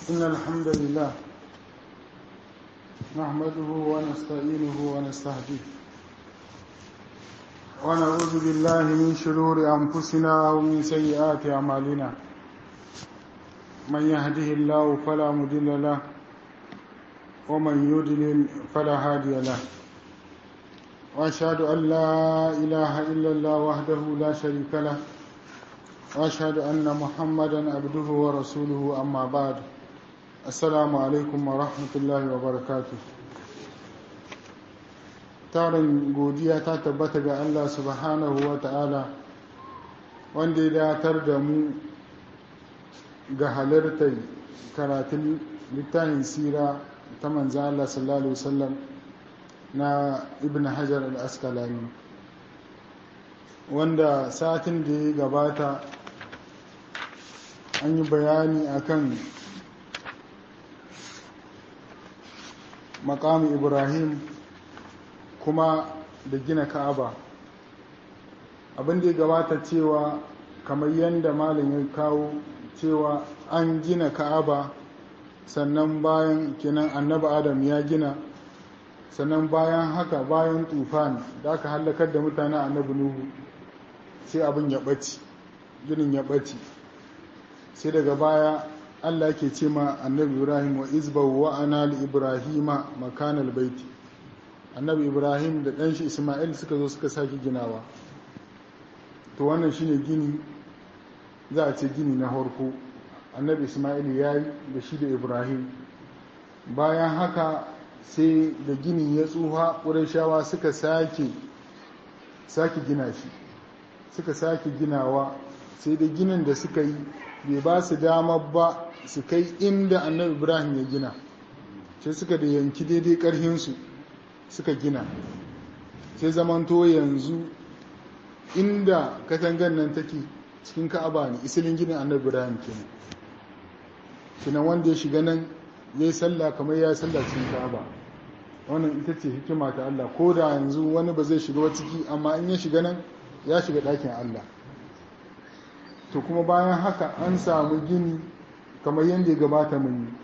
إن الحمد لله نحمده ونستعينه ونستهديه ونعوذ بالله من شرور أنفسنا ومن سيئات أعمالنا من يهده الله فلا مضل له ومن يضلل فلا هادي له وأشهد أن لا إله إلا الله وحده لا شريك له وأشهد أن محمدا عبده ورسوله أما بعد السلام عليكم ورحمة الله وبركاته tarin godiya ta tabbata ga Allah subhanahu wa ta'ala wanda ya datar da mu ga halartar karatun littafin sira ta manzan Allah sallallahu Alaihi wasallam na ibn hajar al-askalani wanda satin da ya gabata an yi bayani akan makamu ibrahim kuma da gina ka'aba abin da ya gabata cewa kamar yadda malam ya kawo cewa an gina ka'aba sannan bayan kenan annabi adam ya gina sannan bayan haka bayan tufan da aka hallakar da mutane annabi nuhu sai abin ya ɓaci ginin ya ɓaci sai daga baya allah ke ce ma annabi ibrahim wa izbahu wa ana li ibrahima makanal baiti annabi ibrahim da ɗanshi isma'il suka zo suka sake ginawa to wannan shine gini za a ce gini na harko annabi isma'il ya yi da shi da ibrahim bayan haka sai da gini ya tsuha shawa suka sake sake gina shi suka sake ginawa sai da ginin da suka yi bai ba su dama ba su kai inda annabi ibrahim ya gina sai suka da yanki daidai karhinsu suka gina sai zamanto yanzu inda katangan nan take cikin ka'aba ne isilin ginin annabi ibrahim kenan kinan wanda ya shiga nan ya yi sallah kamar ya yi sallah cikin ka'aba wannan ita ce hikima ta Allah ko da yanzu wani ba zai shiga ciki amma in ya shiga nan ya shiga ɗakin Allah to kuma bayan haka an samu gini kamar yadda ya gabata mun yi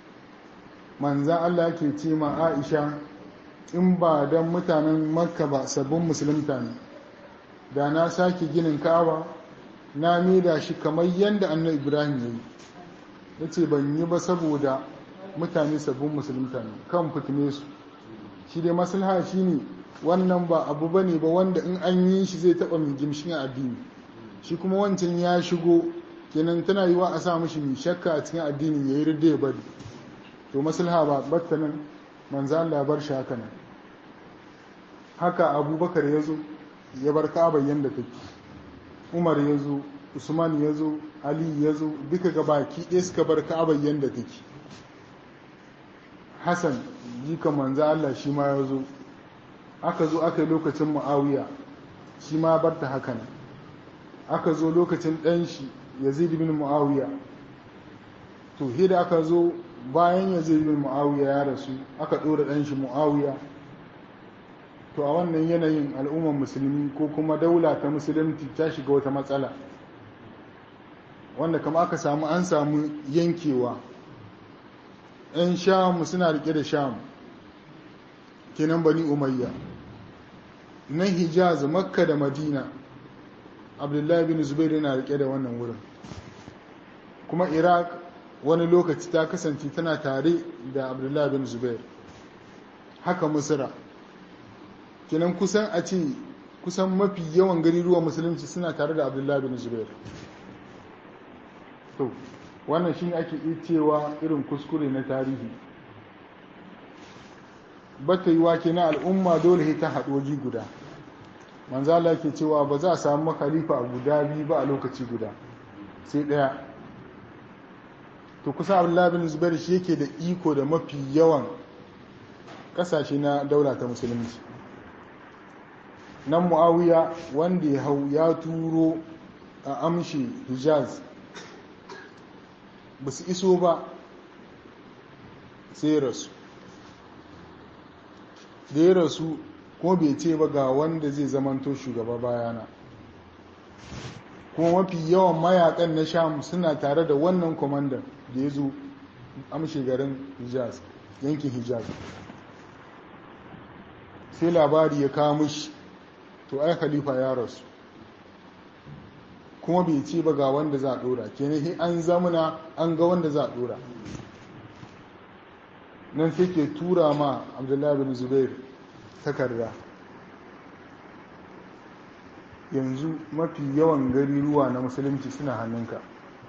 manzan Allah ke ce ma Aisha in ba don mutanen makka ba sabbin musulunta ne da na sake ginin ka'aba na mida shi kamar yadda annabi ibrahim ya yi ya ce ban yi ba saboda mutane sabbin musulunta ne kan fitine su shi dai maslaha shi ne wannan ba abu ba ne ba wanda in an yi shi zai taɓa mai gimshin addini shi kuma wancan ya shigo kenan tana yi wa a sa mashi mai shakka a cikin addini ya yi ridda ya bari to maslaha ba batta nan manzo Allah bar shi haka nan haka abubakar ya zo ya bar ka'aba yadda take umar ya zo usman ya zo ali ya zo duka ga baki ɗaya suka bar ka'aba yadda take hassan jika manzo Allah shi ma ya zo aka zo aka yi lokacin mu'awiya shi ma bar ta haka nan aka zo lokacin ɗan shi yazid bin mu'awiya to hida aka zo bayan yazid bin mu'awiya ya rasu aka ɗora ɗan shi mu'awiya to a wannan yanayin al'ummar musulmi ko kuma daula ta musulunci ta shiga wata matsala wanda kama aka samu an samu yankewa 'yan sham suna rike da sham kenan bani umayya na hijaz makka da madina abdullahi bin zubair yana rike da wannan wurin kuma iraq wani lokaci ta kasance tana tare da abdullahi bin zubair haka musira kenan kusan a ce kusan mafi yawan gariruwan musulunci suna tare da abdullahi bin zubair to wannan shi ake iya cewa irin kuskure na tarihi bata yi wake na al'umma dole ta haɗoji guda manzala ke cewa ba za a samu khalifa a guda biyu ba a lokaci guda sai ɗaya to kusa abdullahi bin zubair shi yake da iko da mafi yawan ƙasashe na daula ta musulunci nan mu'awiya wanda ya hau ya turo a amshi hijaz ba su iso ba sai rasu da ya rasu kuma bai ce ba ga wanda zai zamanto shugaba bayana kuma mafi yawan mayakan na sham suna tare da wannan kwamandan da ya zo amshe garin hijaz yankin hijaz sai labari ya kawo mishi to ai khalifa ya rasu kuma bai ce ba ga wanda za a dora kenan an zamana an ga wanda za a dora nan sai ke tura ma abdullahi bin zubair takarda yanzu mafi yawan gari ruwa na musulunci suna hannunka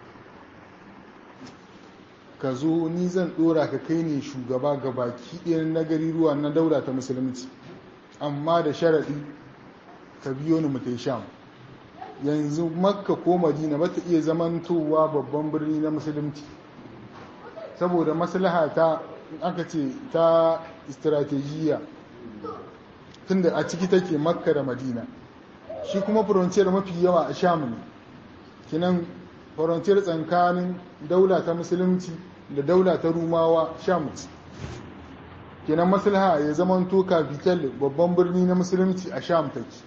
ka zo ni zan dora ka kai ne shugaba ga baki ɗaya na gari ruwa na daura ta musulunci amma da sharaɗi ka biyo ni mutai sham yanzu makka ko madina ba ta iya zamantowa babban birni na musulunci saboda maslaha ta aka ce ta strategiya tunda a ciki take makka da madina shi kuma frontier mafi yawa a sham ne kinan frontier tsakanin daula ta musulunci da daula ta rumawa sham kenan maslaha ya zamanto capital babban birni na musulunci a sham take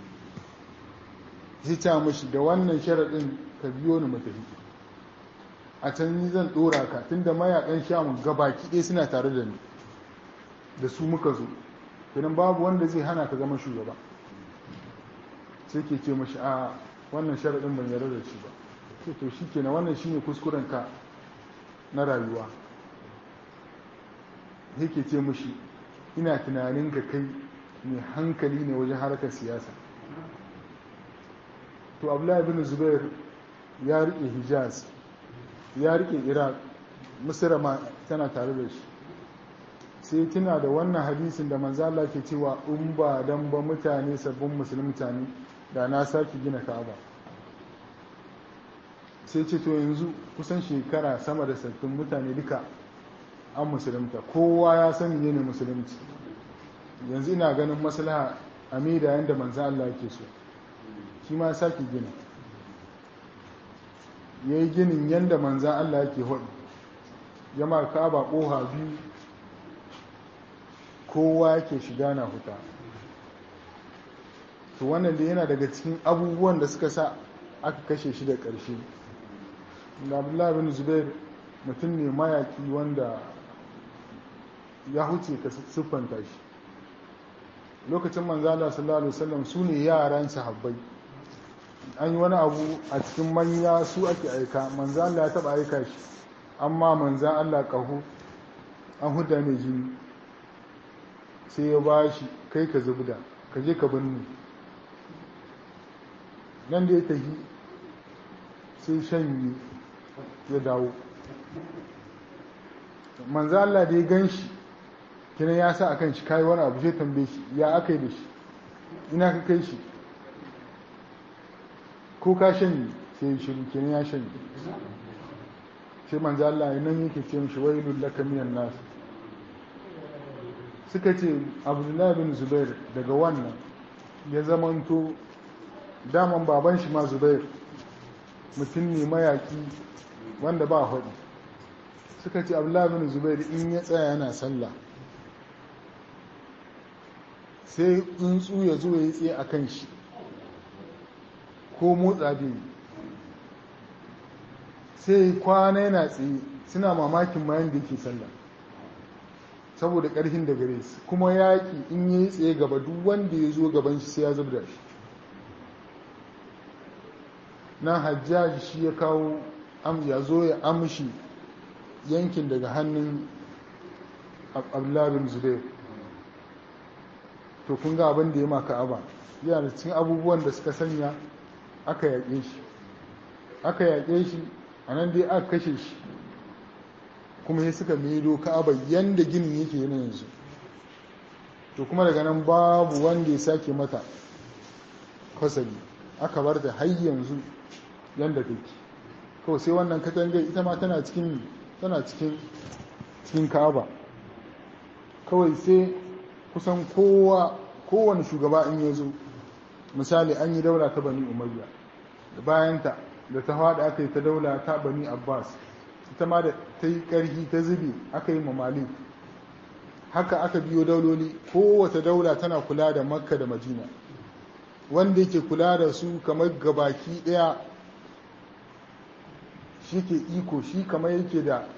zai ta mashi da wannan sharaɗin ka biyo ni matafi a can ni zan ɗora ka tunda mayakan sham gabaki ɗaya suna tare da ni da su muka zo kenan babu wanda zai hana ka zama shugaba sai ke ce mashi a wannan sharaɗin ban yarda da shi ba sai to shi kenan wannan shine kuskuren ka na rayuwa sai ke ce mashi ina tunanin ka kai mai hankali ne wajen harkar siyasa to abdullahi bin zubair ya rike hijaz ya rike iraq misira ma tana tare da shi sai tuna da wannan hadisin da manzala ke cewa in ba dan ba mutane sabbin musulmi mutane da na sake gina ka'aba sai ce to yanzu kusan shekara sama da sabbin mutane duka an musulunta kowa ya sani ne musulunci yanzu ina ganin maslaha a da yadda manzan Allah ke so shi ma sake gina ya yi ginin yadda manzan Allah ke hudu ya ma ka'aba ƙoha biyu kowa yake shiga na huta to wannan da yana daga cikin abubuwan da suka sa aka kashe shi da ƙarshe da abdullahi bin zubair mutum ne mayaki wanda ya huce ka siffanta shi lokacin manzala sallallahu alaihi wasallam su ne yaran sahabbai an yi wani abu a cikin manya su ake aika manzala ya taba aika shi amma manzan allah ƙaho an huda mai jini sai ya ba shi kai ka zubda ka je ka binne nan da ya tafi sai shanyi ya dawo manzo Allah da ya gan shi kina ya sa akan shi kai wani abu sai tambaye shi ya aka yi da shi ina ka kai shi ko ka shanyi sai ya shiru kina ya shanyi sai manzo Allah ya nan yake ce mishi wailul laka minan nas suka ce abdullahi bin zubair daga wannan ya zamanto daman baban shi ma zubair mutum ne mayaki wanda ba haɗi suka ce abdullahi bin zubair in ya tsaya yana sallah sai tsuntsu ya zo ya tsaye a kan shi ko motsa bai sai kwana yana tsaye suna mamakin mayan da yake sallah saboda ƙarfin da gare su kuma yaƙi in ya yi tsaye gaba duk wanda ya zo gaban shi sai ya zubda shi nan hajjaji shi ya kawo ya zo ya amshi yankin daga hannun abdullabin zubair to kun ga abin da ya maka aba yana da cikin abubuwan da suka sanya aka yaƙe shi aka yaƙe shi a nan dai aka kashe shi kuma ya suka maido ka'aba yanda ginin yake yana yanzu to kuma daga nan babu wanda ya sake mata fasali aka bar da har yanzu yanda take kawai sai wannan katangar ita ma tana cikin tana cikin cikin ka'aba kawai sai kusan kowa kowane shugaba in ya zo misali an yi daula ta bani umayya da bayanta da ta haɗa aka yi ta daula ta bani abbas ita ma da ta yi ƙarfi ta zube aka yi mamali haka aka biyo dauloli kowace daula tana kula da makka da madina wanda yake kula da su kamar gabaki ɗaya shi ke iko shi kamar yake da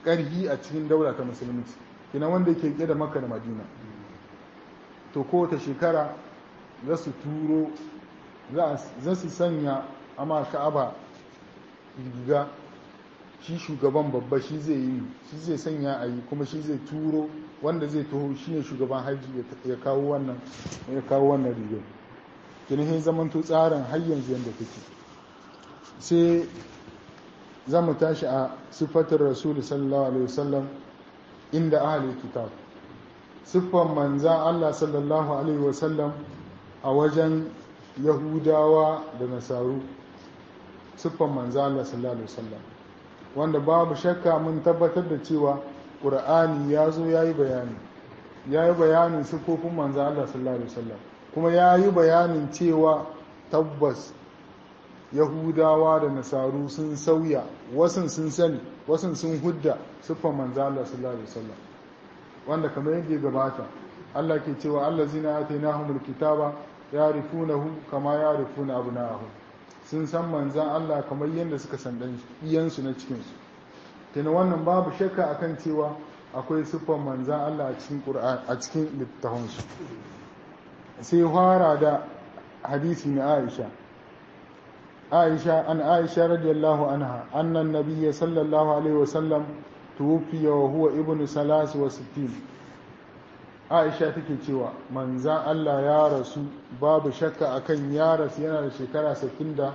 ƙarhi a cikin daula ta musulunci kina wanda ke ƙi da makka da madina to kowace shekara za su turo za su sanya amma ka'aba riga shi shugaban babba shi zai yi shi zai sanya a yi kuma shi zai turo wanda zai taho shi ne shugaban hajji ya kawo wannan ya kawo wannan rigar kinihin zamanto tsarin har yanzu yadda take sai za mu tashi a siffatar rasulu sallallahu alaihi wasallam inda ahalin kitab siffan manzan allah sallallahu alaihi wasallam a wajen yahudawa da nasaru siffan manzan allah sallallahu alaihi wasallam wanda babu shakka mun tabbatar da cewa ƙur'ani ya zo ya yi bayani ya yi bayanin siffofin manzan allah sallallahu alaihi wasallam kuma ya yi bayanin cewa tabbas yahudawa da nasaru sun sauya wasun sun sani wasun sun hudda siffar manzo Allah sallallahu alaihi wasallam wanda kamar yadda gabata Allah ke cewa allazina atainahumul kitaba yarifunahu kama yarifuna abna'ahum sun san manzan Allah kamar yadda suka san dan iyansu na cikin su kina wannan babu shakka akan cewa akwai siffar manzan Allah a cikin Qur'an a cikin littafansu sai fara da hadisi na Aisha عائشة عن عائشة رضي الله عنها أن النبي صلى الله عليه وسلم توفي وهو ابن ثلاث وستين عائشة take cewa manzan Allah ya rasu babu shakka akan ya rasu yana da shekara 63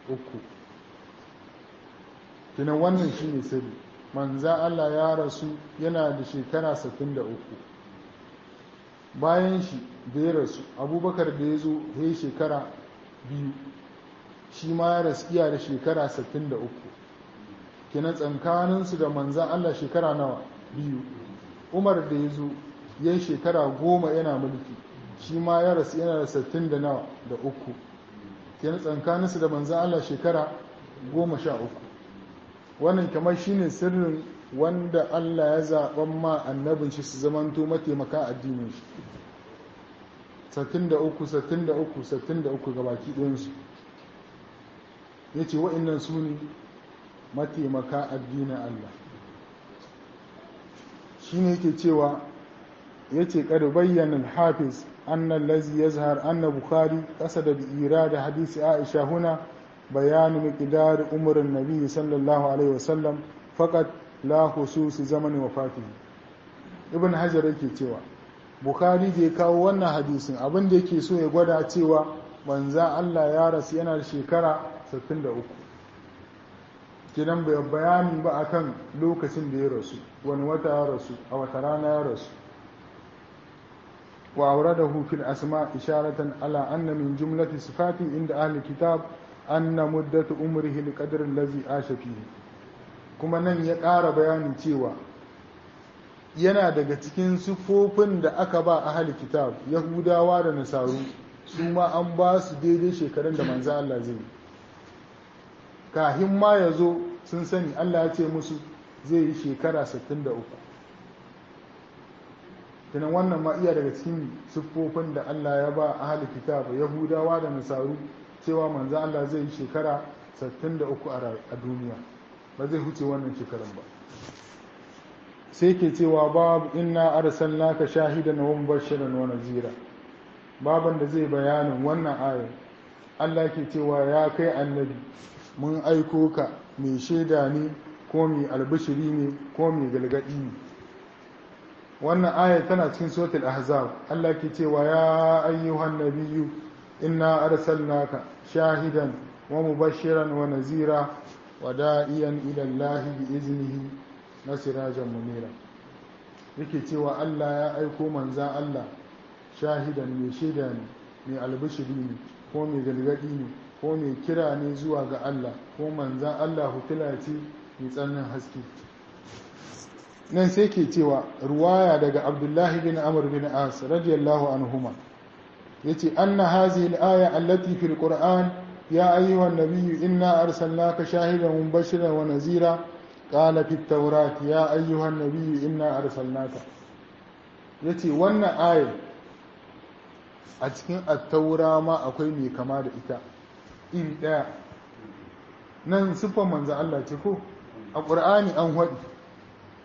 kinan wannan shine sirri manzan Allah ya rasu yana da shekara 63 bayan shi da ya rasu abubakar da ya zo ya shekara biyu shi ma ya raskiya da shekara 63 kina tsankaninsu da manzan Allah shekara nawa biyu umar da ya zo ya yi shekara goma yana mulki shi ma ya rasu yana da 60 da nawa da uku kina tsankaninsu da manzan Allah shekara goma sha uku wannan kamar shine sirrin wanda Allah ya zaɓan ma annabin shi su zamanto mataimaka addinin shi 63 63 63 gabaki ɗayansu ya ce wa'innan su ne mataimaka addinin Allah shi ne yake cewa ya ce ƙar bayyanin hafiz annan lazi ya zahar annan bukari ƙasa da bi'ira da hadisi aisha huna bayanin miƙidar umarin nabi sallallahu alaihi wasallam faƙat la hususi zamanin wafatihi ibn hajar yake cewa bukari da ya kawo wannan hadisin abin da yake so ya gwada cewa manza Allah ya rasu yana da shekara 63 kidan bai bayani ba akan lokacin da ya rasu wani wata ya rasu a wata rana ya rasu wa auradahu fil asma isharatan ala anna min jumlati sifati inda ahli kitab anna muddatu umrihi li qadri allazi asha fihi kuma nan ya ƙara bayanin cewa yana daga cikin siffofin da aka ba ahli kitab yahudawa da nasaru su ma an ba su daidai shekarun da manzo Allah zai yi kahin ma ya zo sun sani Allah ya ce musu zai yi shekara 63 tunan wannan ma iya daga cikin siffofin da Allah ya ba ahli kitab yahudawa da nasaru cewa manzo Allah zai yi shekara 63 a duniya ba zai huce wannan shekarun ba sai ke cewa babu inna arsalnaka shahidan wa mubashiran wa nazira baban da zai bayanin wannan ayar Allah ke cewa ya kai annabi mun aiko ka mai shaida ne ko mai albishiri ne ko mai galgadi ne wannan ayar tana cikin suratul ahzab Allah ke cewa ya ayyuhan nabiyyu inna arsalnaka shahidan wa mubashiran wa nazira wa da'iyan ila Allah bi iznihi nasirajan munira yake cewa Allah ya aiko manzan Allah shahidan mai shaida ne mai albishiri ne ko mai galgadi ne ko mai kira ne zuwa ga Allah ko manzan Allah hutula ce mai tsananin haske nan sai ke cewa ruwaya daga abdullahi bin amr bin as radiyallahu anhuma yace anna hazihi al-aya allati fil qur'an ya ayyuhan nabiyyu inna arsalnaka shahidan wa mubashiran wa nazira qala fit tawrat ya ayyuhan nabiyyu inna arsalnaka yace wannan ayar a cikin attaura ma akwai mai kama da ita iri ɗaya nan siffar manzo Allah ce ko a ƙur'ani an haɗi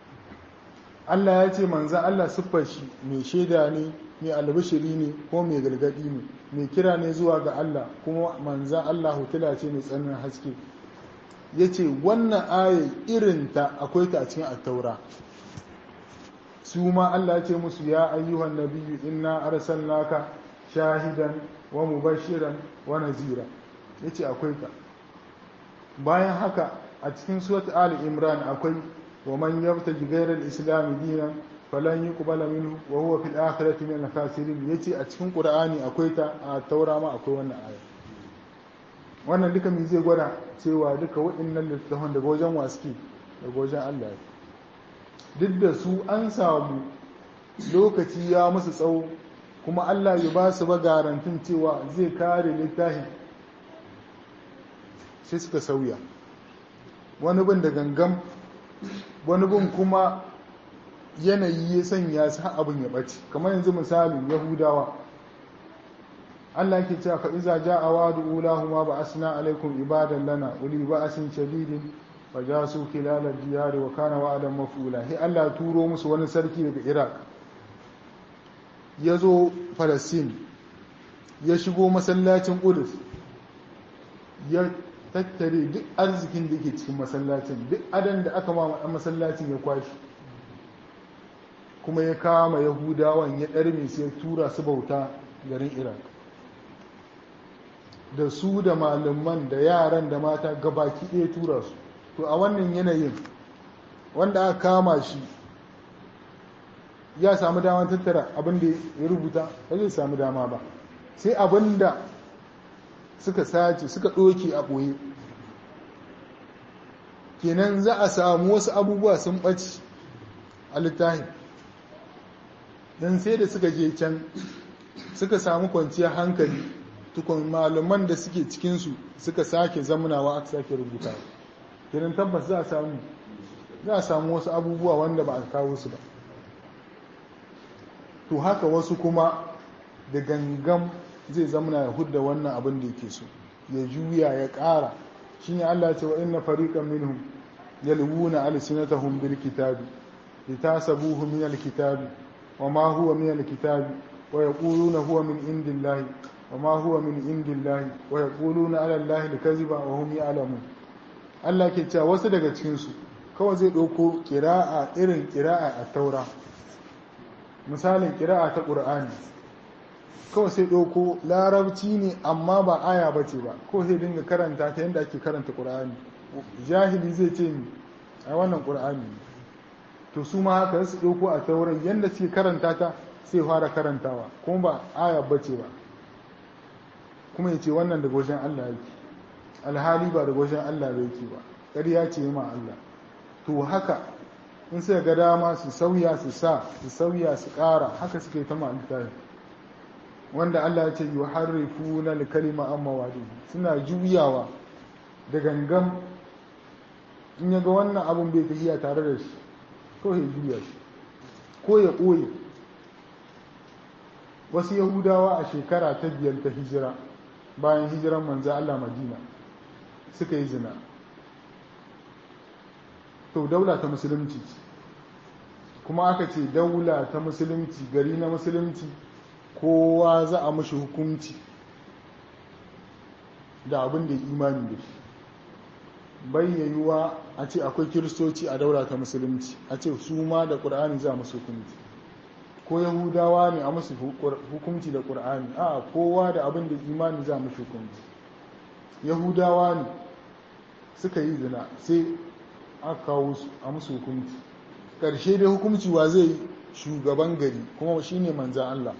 Allah ya ce manzan Allah siffar shi mai shaida ne mai albishiri ne ko mai gargadi ne mai kira ne zuwa ga Allah kuma manzan Allah hotula ce mai tsananin haske ya ce wannan aya irinta akwai ta a cikin attaura su ma Allah ya ce musu ya ayyuhan nabiyyu inna arsalnaka shahidan wa mubashiran wa nazira yace akwai ta bayan haka a cikin surat ali imran akwai wa man yabtaji ghayra al-islam dinan falan yuqbala minhu wa huwa fil akhirati min al-khasirin yace a cikin qur'ani akwai ta a taura ma akwai wannan aya wannan duka mi zai gwada cewa duka waɗannan littafan daga wajen waski daga wajen Allah duk da su an samu lokaci ya musu tsawo kuma Allah ya ba su ba garantin cewa zai kare littafin sai suka sauya wani bin da gangan wani bin kuma yanayi ya sanya su abin ya ɓace kamar yanzu misali yahudawa Allah ke cewa fa'iza ja a wadu ulahuma ba asina alaikum ibadan lana uli ba asin shadidin ba ja su kilalar diyari wa kana wa'adan mafula sai Allah turo musu wani sarki daga iraq ya zo falastin ya shigo masallacin ƙudus ya tattare duk arzikin da ke cikin masallacin duk adan da aka ma masallacin ya kwashi kuma ya kama yahudawan ya ɗarme sai tura su bauta garin iraq da su da malaman da yaran da mata gabaki ɗaya tura su to a wannan yanayin wanda aka kama shi ya samu damar tattara abin da ya rubuta ba zai samu dama ba sai abin da suka sace suka ɗoke a ɓoye kenan za a samu wasu abubuwa sun ɓaci a littafin don sai da suka je can suka samu kwanciyar hankali tukun malaman da suke cikinsu suka sake zamunawa aka sake rubuta kenan tabbas za a samu za a samu wasu abubuwa wanda ba a kawo su ba to haka wasu kuma da gangan zai zamana ya hudda wannan abin da yake so ya juya ya ƙara shi ne Allah ce wa inna fariqan minhum yalwuna alsinatahum bil kitabi litasabuhu min al kitabi wa ma huwa min al kitabi wa yaquluna huwa min indillahi wa ma huwa min indillahi wa yaquluna ala allahi al kadhiba wa hum ya'lamun Allah ke cewa wasu daga cikin su kawai zai ɗauko ƙira'a irin ƙira'a a taura misalin ƙira'a ta ƙur'ani kawai sai ɗauko larabci ne amma ba aya ba ce ba ko sai dinga karanta ta yadda ake karanta ƙur'ani jahili zai ce ni a wannan ƙur'ani to su ma haka su ɗauko a tauran yadda suke karanta ta sai fara karantawa kuma ba aya ba ce ba kuma ya ce wannan daga wajen allah yake alhali ba daga wajen allah ba yake ba ƙarya ce ma allah to haka in sai ga dama su sauya su sa su sauya su ƙara haka suke ta ma'alita wanda Allah ya ce yi harrifu na kalima an mawadi suna juyawa da gangan in ya ga wannan abin bai tafiya tare da shi ko ya juya shi ko ya ɓoye wasu yahudawa a shekara ta biyar ta hijira bayan hijiran manzo Allah madina suka yi zina to daula ta musulunci kuma aka ce daula ta musulunci gari na musulunci kowa za a mashi hukunci da abin da imani da shi bayyayuwa a ce akwai kiristoci a daula ta musulunci a ce su ma da ƙur'ani za musu hukunci ko yahudawa ne a musu hukunci da ƙur'ani a kowa da abin da imani za musu hukunci yahudawa ne suka yi zina sai aka kawo su a musu hukunci ƙarshe dai hukunci wa zai shugaban gari kuma shi ne manzan Allah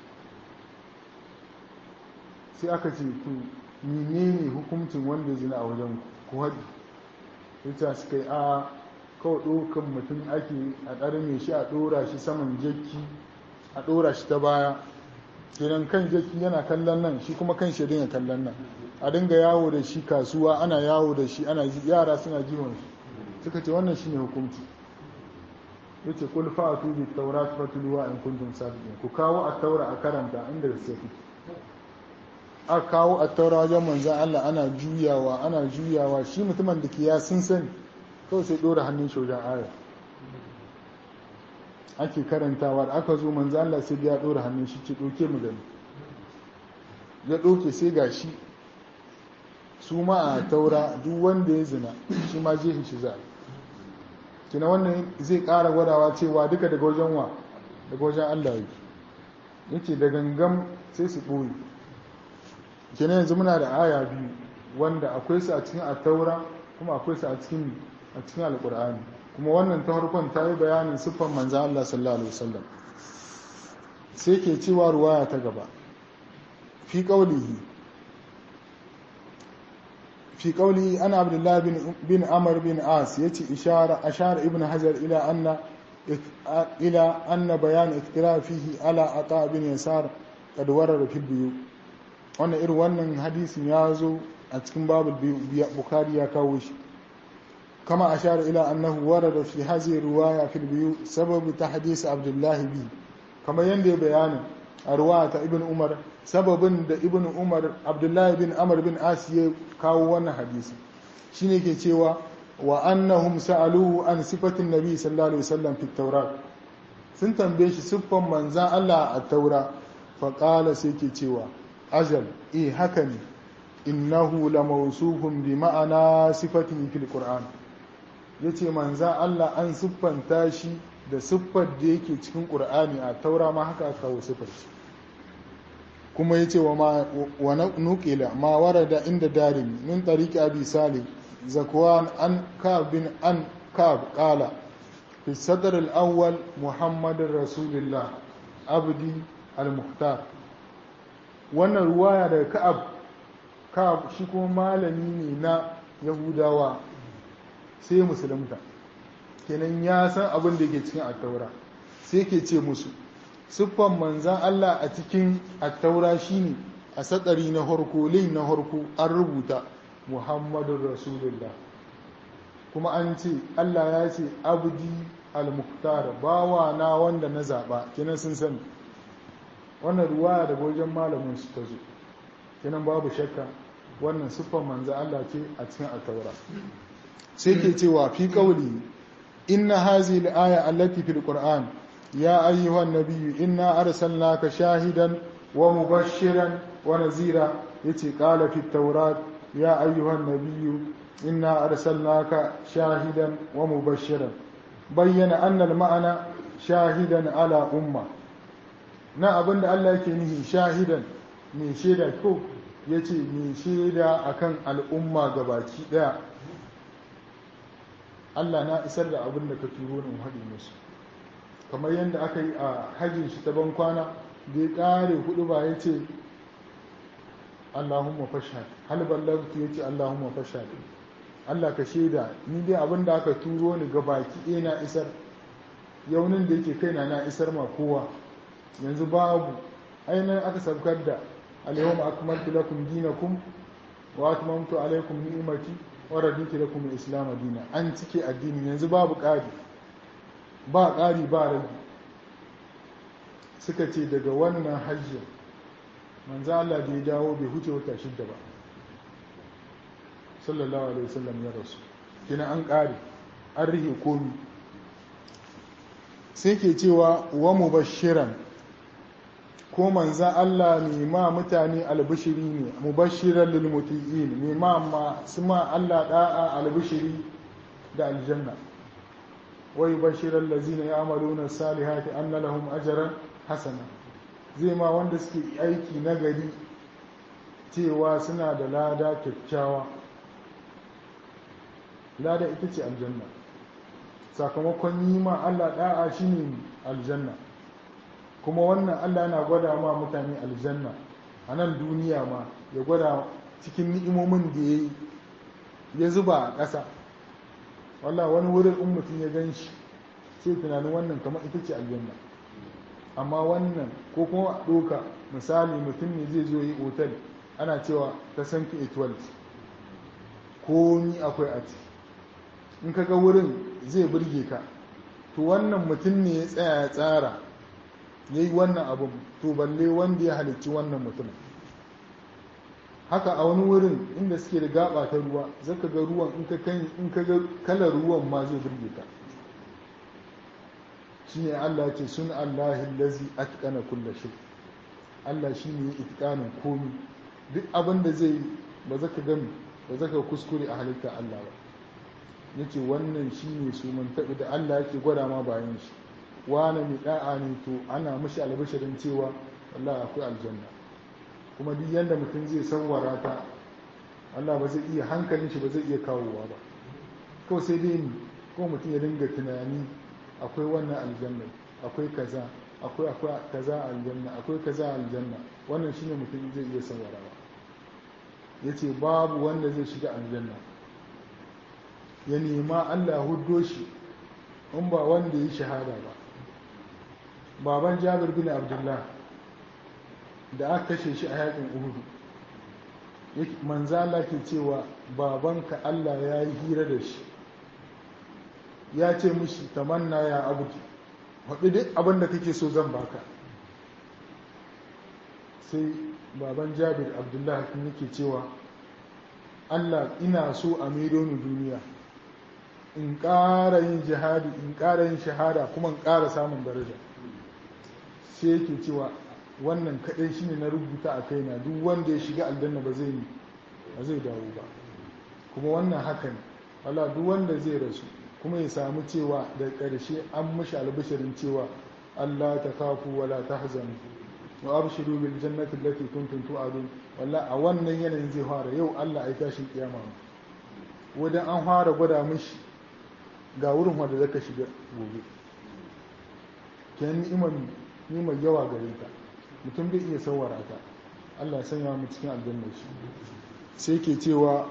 sai aka ce to menene hukuncin wanda ya zina a wajen ku haɗi ita suka yi a kawai ɗaukan mutum ake a ɗarme shi a ɗora shi saman jakki a ɗora shi ta baya kenan kan jakki yana kallon nan shi kuma kan shi dinga kallon nan a dinga yawo da shi kasuwa ana yawo da shi ana yara suna jiwon shi suka ce wannan shine hukunci yace kul fa'tu bi tawrat fatluwa in kuntum sadiqin ku kawo at-taura a karanta inda da sai a kawo at-taura wajen manzon Allah ana juyawa ana juyawa shi mutumin da ke ya sun sani kawai sai dora hannun shi wajen aya ake karantawa da aka zo manzo Allah sai ya dora hannun shi ce doke mu gani ya doke sai gashi su ma a taura duk wanda ya zina shi ma jehin shi za kina wannan zai ƙara gwadawa cewa duka daga wajen wa daga wajen Allah yake yake da gangam sai su ɓoye kina yanzu muna da aya biyu wanda akwai su a cikin attaura kuma akwai su a cikin a cikin alƙur'ani kuma wannan ta farkon ta yi bayanin siffan manzan Allah sallallahu alaihi wasallam sai ke cewa ruwaya ta gaba fi qaulihi fi qaulihi ana abdullah bin bin amr bin as yace ishara ashara ibn hajar ila anna ila anna bayan iktira fihi ala ata bin yasar kad warada fi biyu wannan irin wannan hadisin ya zo a cikin babu bukari ya kawo shi kama ashara ila annahu warada fi hazi riwaya fil biyu sababu tahdis abdullah bi kama yanda ya bayani a riwaya ta ibn umar sababin da ibn umar abdullah bin amr bin as ya kawo wannan hadisi shine ke cewa wa annahum sa'aluhu an sifatin nabi sallallahu alaihi wasallam fi tawrat sun tambaye shi siffan manzan Allah a taura fa qala sai ke cewa ajal eh haka ne innahu la mawsufun bi ma'ana sifatin fil qur'an yace manzan Allah an siffanta shi da siffar da yake cikin qur'ani a taura ma haka aka kawo siffar shi kuma yace wa ma wa nuqila ma warada inda darimi min tariqi abi salih zakwan an kab bin an kab qala fi sadr al-awwal muhammadur rasulullah abdi al-muhtar wannan ruwaya daga ka'ab ka'ab shi kuma malami ne na yahudawa sai musulunta kenan ya san abin da ke cikin attaura sai ke ce musu siffan manzan Allah a cikin attaura shine a satsari na harko lai na harko an rubuta muhammadun rasulullah kuma an ce Allah ya ce abdi al-muhtar bawa na wanda na zaba kenan sun sani wannan ruwaya da wajen malamin su ta zo kenan babu shakka wannan siffan manzo Allah ce a cikin at-taura sai ke cewa fi qawli inna hazihi al-aya allati fil qur'an ya ayyuhan nabiyyu inna arsalnaka shahidan wa mubashiran wa nazira yace qala fit tawrat ya ayyuhan nabiyyu inna arsalnaka shahidan wa mubashiran bayyana anna al-ma'ana shahidan ala umma na abin da Allah yake nihi shahidan mai shaida ko ya ce mai shaida akan al'umma gabaki daya Allah na isar da abin da ka turo ni haɗi musu kamar yadda aka yi a hajjin shi ta ban kwana da ya ƙare hudu ba ya ce Allahumma fashad hal ballagtu ya ce Allahumma fashad Allah ka shaida ni dai abin da aka turo ni gabaki ɗaya na isar yaunin da yake kaina na isar ma kowa yanzu babu ainihin aka saukar da alyawma akmaltu lakum dinakum wa atmamtu alaykum ni'mati wa raditu lakum al-islam dina an cike addini yanzu babu ƙari ba ƙari ba rage suka ce daga wannan hajji manzo Allah da ya dawo bai huce wata shidda ba sallallahu alaihi wasallam ya rasu kina an ƙare an rihe komi sai ke cewa wa mubashiran ko manzan Allah ne ma mutane albishiri ne mubashiran lil muti'in ne ma masu ma Allah da'a albishiri da aljanna wa yubashiran lazina ya'maluna salihati anna lahum ajran hasana zai ma wanda suke aiki nagari cewa suna da lada kyakkyawa lada ita ce aljanna sakamakon yi ma Allah da'a shine aljanna kuma wannan Allah yana gwada ma mutane aljanna a nan duniya ma ya gwada cikin ni'imomin da ya yi ya zuba a ƙasa wallah wani wurin in mutum ya gan shi sai tunanin wannan kamar ita ce aljanna amma wannan ko kuma a ɗoka misali mutum ne zai zo yi otal ana cewa ta sanfi etwalt ko ni akwai a ciki in ka ga wurin zai burge ka to wannan mutum ne ya tsaya ya tsara ya yi wannan abin to balle wanda ya halicci wannan mutum haka a wani wurin inda suke da gaba ta ruwa zaka ga ruwan in ka ga kalar ruwan ma zai burge ka shine Allah ce sun Allahi lazi atqana kulla shay Allah shine ya itqanin komi duk abin da zai ba zaka gami ba zaka kuskure a halitta Allah ba yace wannan shine su mun tabi da Allah yake gwada ma bayan shi wani mai da'a ne to ana mishi albashirin cewa wallahi akwai aljanna kuma duk yanda mutum zai sanwara ta Allah ba zai iya hankalin shi ba zai iya kawowa ba kawai sai dai ni ko mutum ya dinga tunani akwai wannan aljanna akwai kaza akwai akwai kaza aljanna akwai kaza aljanna wannan shine mutum zai iya sanwarawa yace babu wanda zai shiga aljanna ya nema Allah huddo shi in ba wanda ya shahada ba baban Jabir bin Abdullah da aka kashe shi a yakin Uhud manzo Allah ke cewa babanka Allah ya yi hira da shi ya ce mishi tamanna ya abuki haɗu duk abin da kake so zan baka sai baban jabir abdullahi kun yake cewa Allah ina so a maido ni duniya in ƙara yin jihadi in ƙara yin shahada kuma in ƙara samun daraja sai yake cewa wannan kaɗai shine na rubuta a kaina duk wanda ya shiga aljanna ba zai ba zai dawo ba kuma wannan haka ne wala duk wanda zai rasu kuma ya samu cewa da ƙarshe an mashi albishirin cewa Allah ta kafu wala tahzanu wa abshiru bil jannati allati kuntum tu'adun walla a wannan yanayin zai fara yau Allah ai tashin kiyama wadan an fara gwada mishi ga wurin wanda zaka shiga gobe kenan ni'imar ni'imar yawa gare ta mutum bai iya sawara ta Allah ya sanya mu cikin aljanna shi sai ke cewa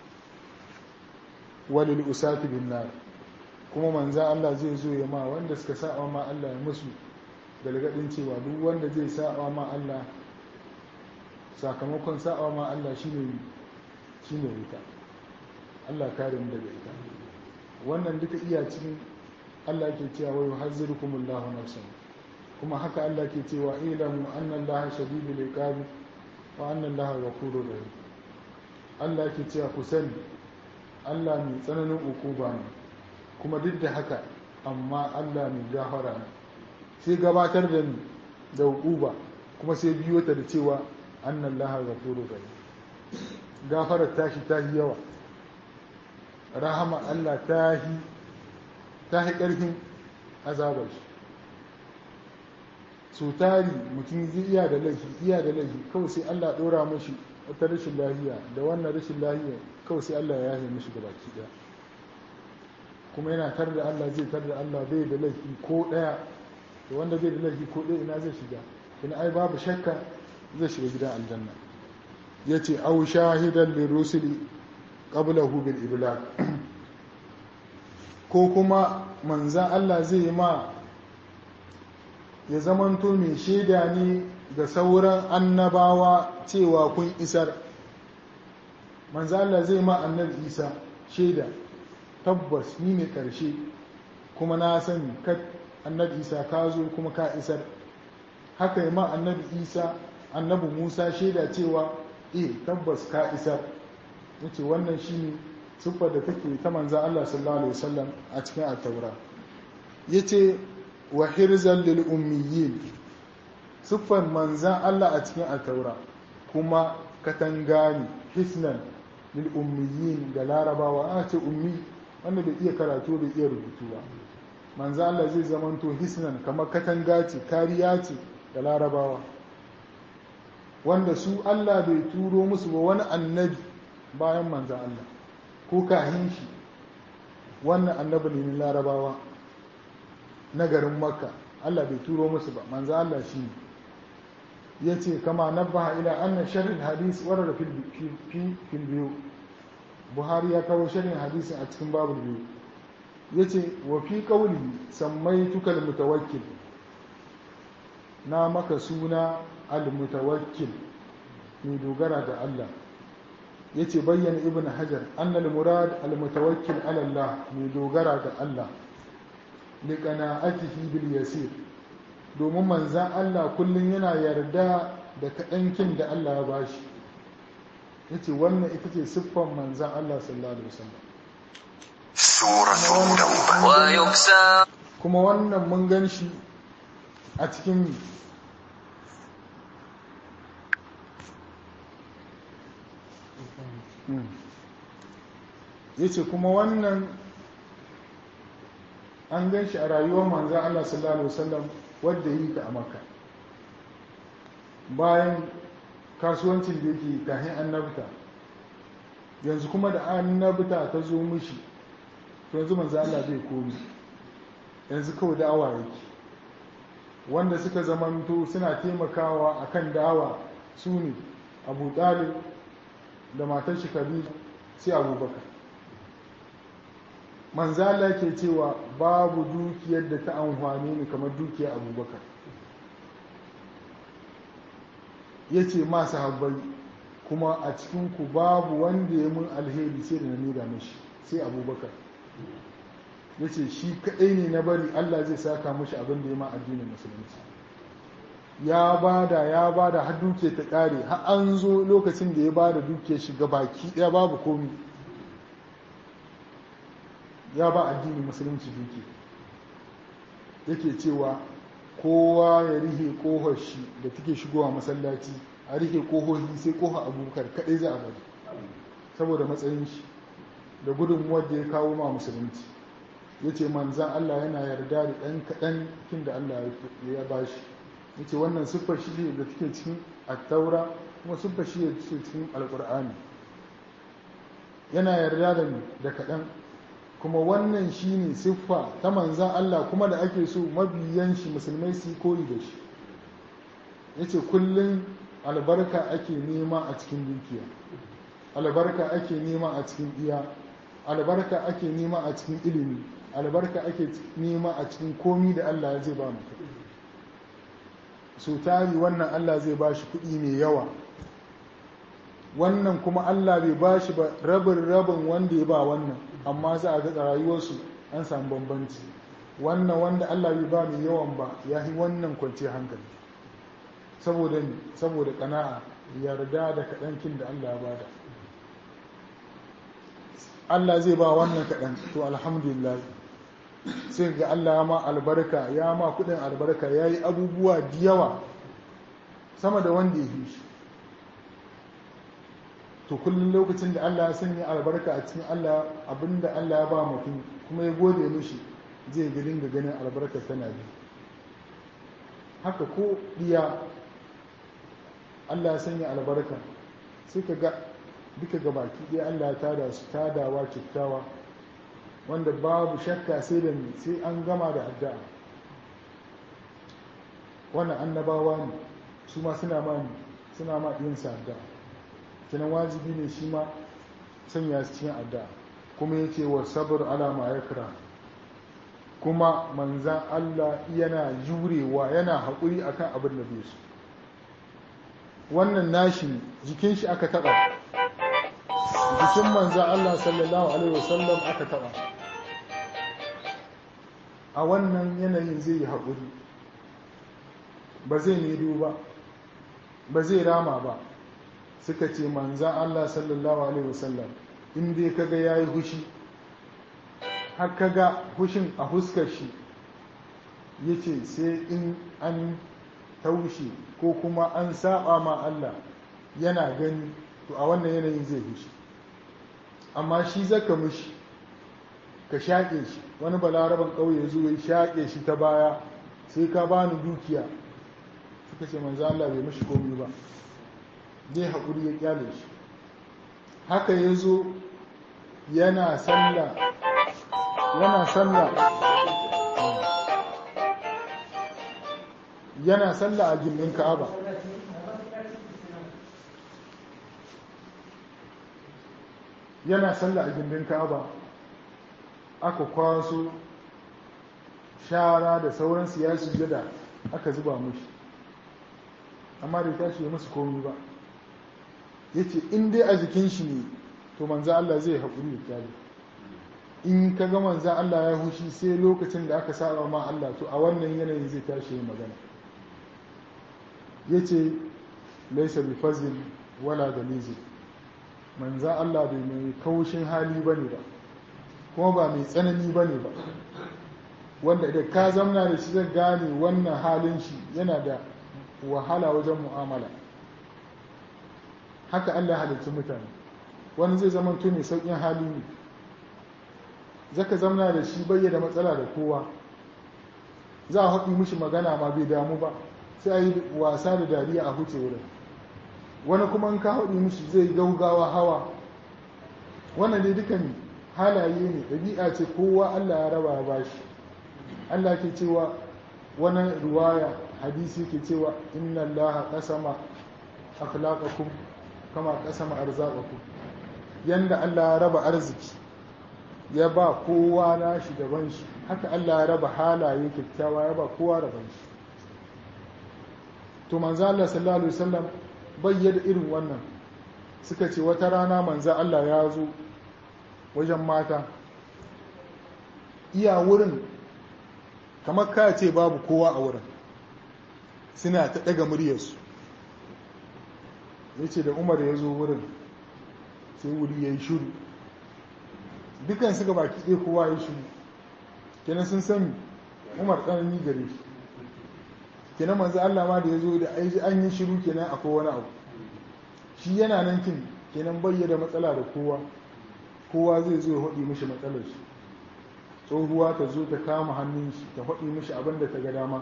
walil usati bin nar kuma manza Allah zai zo ya ma wanda suka sa'a ma Allah ya musu galgadin cewa duk wanda zai sa'a ma Allah sakamakon sa'a ma Allah shine shine wuta Allah kare mu daga ita wannan duka iya cikin Allah ke cewa wa yuhazzirukumullahu nafsan kuma haka Allah ke cewa ilamu anna Allah shadidul iqab wa anna Allah ghafurur rahim Allah ke cewa ku sani Allah mai tsananin ukuba ne kuma duk da haka amma Allah mai gafara ne sai gabatar da ni da ukuba kuma sai biyo ta da cewa annan lahar ghafurur rahim gafarar tashi tahi yawa rahama Allah tahi tahi karfin azabar shi so tari mutum zai iya da laifi iya da laifi kawai sai Allah dora mashi wata rashin lahiya da wannan rashin lahiya kawai sai Allah ya yahe mishi gabaki daya kuma yana tar da Allah zai tar da Allah bai da laifi ko daya da wanda bai da laifi ko daya ina zai shiga ina ai babu shakka zai shiga gidan aljanna yace aw shahidan li rusuli qablahu bil iblag ko kuma manzan Allah zai ma ya zamanto mai shaida ne ga sauran annabawa cewa kun isar manzo Allah zai ma annabi Isa shaida tabbas ni ne karshe kuma na sani ka annabi Isa ka zo kuma ka isar haka yi ma annabi Isa annabi Musa shaida cewa eh tabbas ka isar yace wannan shine siffar da take ta manzo Allah sallallahu alaihi wasallam a cikin at-taura yace wa hirzan lil ummiyin siffar manzan Allah a cikin at-taura kuma katanga ne hisnan lil ummiyin da larabawa a ce ummi wanda bai iya karatu bai iya rubutu ba manzan Allah zai zamanto hisnan kamar katanga ce kariya ce da larabawa wanda su Allah bai turo musu ba wani annabi bayan manzan Allah ko kahin shi wannan annabi ne na larabawa na garin makka Allah bai turo musu ba manzan Allah shi ne ya ce kama nabbaha ila anna sharhin hadis warar fil biyu buhari ya kawo sharhin hadisin a cikin babu biyu ya ce wa fi kauli sammai tukal mutawakkil na maka suna al-mutawakkil mai dogara da Allah ya ce bayyana ibn hajar annal murad al-mutawakkil ala Allah mai dogara da Allah liqana'atihi bil yasir domin manzan Allah kullum yana yarda da kaɗankin da Allah ya bashi ya ce wannan ita ce siffan manzan Allah sallallahu alaihi wasallam سورة التوبة ويكسى kuma wannan mun gan shi a cikin ya ce kuma wannan an gan shi a rayuwar manzan Allah sallallahu Alaihi wasallam wadda yi ta a maka bayan kasuwancin da yake kahin annabta yanzu kuma da annabta ta zo mishi to yanzu manzan Allah zai komi yanzu kawai da'awa yake wanda suka zamanto suna taimakawa akan da'awa su ne abu ɗalib da matar shi khadija sai abubakar manzala ke cewa babu dukiyar da ta amfani ni kamar dukiyar abubakar ya ce masu habbai kuma a cikinku babu wanda ya mun alheri sai da na nuna mashi sai abubakar ya ce shi kaɗai ne na bari allah zai saka mashi abin da ya ma addinin musulunci ya bada ya bada har duke ta ƙare har an zo lokacin da ya bada duke shiga baki ɗaya babu komi ya ba addini musulunci duki yake cewa kowa ya rihe kohar shi da take shigowa masallaci a rihe kohohi sai kohar abubakar kadai za a bari saboda matsayin shi da gudunmuwar da ya kawo ma musulunci ya ce manzan Allah yana yarda da ɗan kaɗan kin da Allah ya ba shi ya ce wannan siffar shi ne da take cikin attaura kuma siffar shi ne cikin alƙur'ani yana yarda da da kaɗan kuma wannan shi ne siffa ta manzan Allah kuma da ake so mabiyan shi musulmai su yi koyi da shi ya ce kullum albarka ake nema a cikin dukiya albarka ake nema a cikin iya albarka ake nema a cikin ilimi albarka ake nema a cikin komi da Allah zai ba mutum so tari wannan Allah zai ba shi kuɗi mai yawa wannan kuma Allah bai ba shi ba rabin rabin wanda ya ba wannan amma za a ga rayuwarsu an samu bambanci wannan wanda Allah bai ba mai yawan ba ya yi wannan kwanci hankali saboda saboda kana'a yarda da kaɗankin da Allah ya bada Allah zai ba wannan kaɗan to alhamdulillah sai ga Allah ya ma albarka ya ma kuɗin albarka ya yi abubuwa da yawa sama da wanda ya yi shi to kullum lokacin da Allah ya sanya albarka a cikin Allah abinda Allah ya ba mutum kuma ya gode mishi zai ga dinga ganin albarka tana bi haka ko diya Allah ya sanya albarka sai ka ga duka ga baki ɗaya Allah ya tada su tadawa kyakkyawa wanda babu shakka sai da sai an gama da addu'a wannan annabawa ne su ma suna ma suna ma yin sa addu'a kinan wajibi ne shi ma sanya su cikin addu'a kuma ya ce wa sabar alama ya kira kuma manzan Allah yana jurewa yana haƙuri akan abin da bai su wannan nashi jikin shi aka taɓa jikin manzan Allah sallallahu alaihi wasallam aka taɓa a wannan yanayin zai yi haƙuri ba zai yi ba ba zai rama ba suka ce manzan Allah sallallahu Alaihi wasallam in dai kaga ya yi hushi har kaga hushin a huskar shi ya ce sai in an taushe ko kuma an saba ma Allah yana gani to a wannan yanayin zai hushi amma shi zaka mushi ka shaƙe shi wani balaraban ƙauye zuwa ya shaƙe shi ta baya sai ka bani dukiya suka ce manzo Allah bai mashi komi ba zai haƙuri ya kyale shi haka ya zo yana sallah yana sallah yana sallah a gindin ka'aba yana sallah a gindin ka'aba aka kwaso shara da sauran siyasi jada aka zuba mushi amma da tashi ya musu komi ba ya ce in dai a jikin shi ne to manza Allah zai haƙuri da kyale in ka ga manza Allah ya hushi sai lokacin da aka saba ma Allah to a wannan yanayin zai tashi yin magana ya ce laisa bi fazil wala galizi manza Allah bai mai kaushin hali ba ne ba kuma ba mai tsanani ba ne ba wanda da ka zamna da shi zai gane wannan halin shi yana da wahala wajen mu'amala haka Allah halittu mutane wani zai zama to mai sauƙin hali ne zaka zamna da shi bayyana matsala da kowa za a haɗi mishi magana ma bai damu ba sai a yi wasa da dariya a huce wurin wani kuma in ka haɗi mishi zai gaugawa hawa wannan dai dukan halaye ne ɗabi'a ce kowa Allah ya raba ya bashi Allah ke cewa wani ruwaya hadisi ke cewa inna Allah qasama akhlaqakum kama qasama arzaqakum yanda Allah ya raba arziki ya ba kowa nashi daban shi haka Allah ya raba halaye kyakkyawa ya ba kowa daban shi to manzo Allah sallallahu alaihi wasallam bayyana irin wannan suka ce wata rana manzo Allah ya zo wajen mata iya wurin kamar ka ce babu kowa a wurin suna ta daga muryarsu ya ce da umar ya zo wurin sai wuri ya yi shuru dukan su ga baki ɗaya kowa ya shuru kenan sun sani umar tsanani gare shi kenan manzo Allah ma da ya zo da an yi shiru kenan akwai wani abu shi yana nan kin kenan bayyana matsala da kowa kowa zai zo ya haɗi mishi matsalar shi tsohuwa ta zo ta kama hannun shi ta haɗi mishi abin da ta ga dama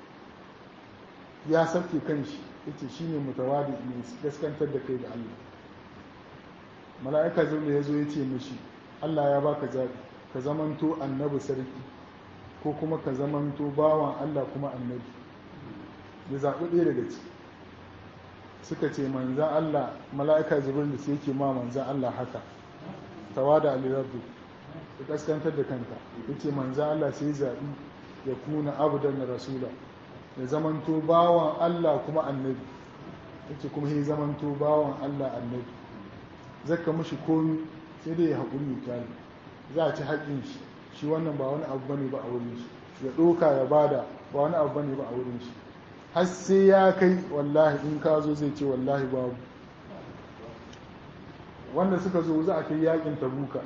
ya sauke kan shi yace shine mutawadi ne gaskantar da kai da Allah mala'ika zuwa ya zo ya ce mishi Allah ya baka zaɓi ka zamanto annabi sarki ko kuma ka zamanto bawan Allah kuma annabi ya zaɓi ɗaya daga ciki suka ce manzan Allah mala'ika jibril da sai yake ma manzan Allah haka tawada alirabdu ya kaskantar da kanta ya ce manzan Allah sai zaɓi ya kuna abudan rasula ya zamanto bawan Allah kuma annabi ya ce kuma ya zamanto bawan Allah annabi zaka mushi komi sai dai ya haƙuri kyali za a ci haƙin shi shi wannan ba wani abu bane ba a wurin shi ya ɗoka ya bada ba wani abu bane ba a wurin shi har sai ya kai wallahi in ka zo zai ce wallahi babu wanda suka zo za a kai yakin tabuka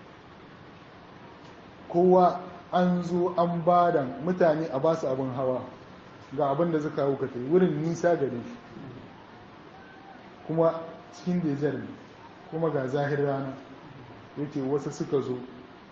kowa an zo an bada mutane a basu abin hawa ga abin da suka hau kai wurin nisa gare shi kuma cikin dejar ne kuma ga zahir rana yake wasu suka zo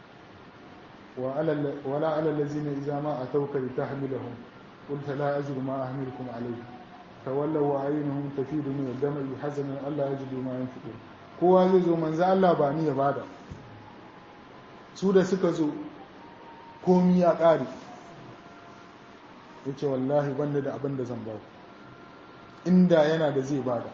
wala alallazi ne iza ma a taukar ta hamilahun قلت لا أجد ما أحملكم عليه تولوا وعينهم تفيد من الدمع حزنا ألا يجدوا ما ينفقون kowa zai zo manzo Allah ba ni ya bada su da suka zo komi ya ƙare ya ce wallahi banda da abin da zan ba inda yana da zai bada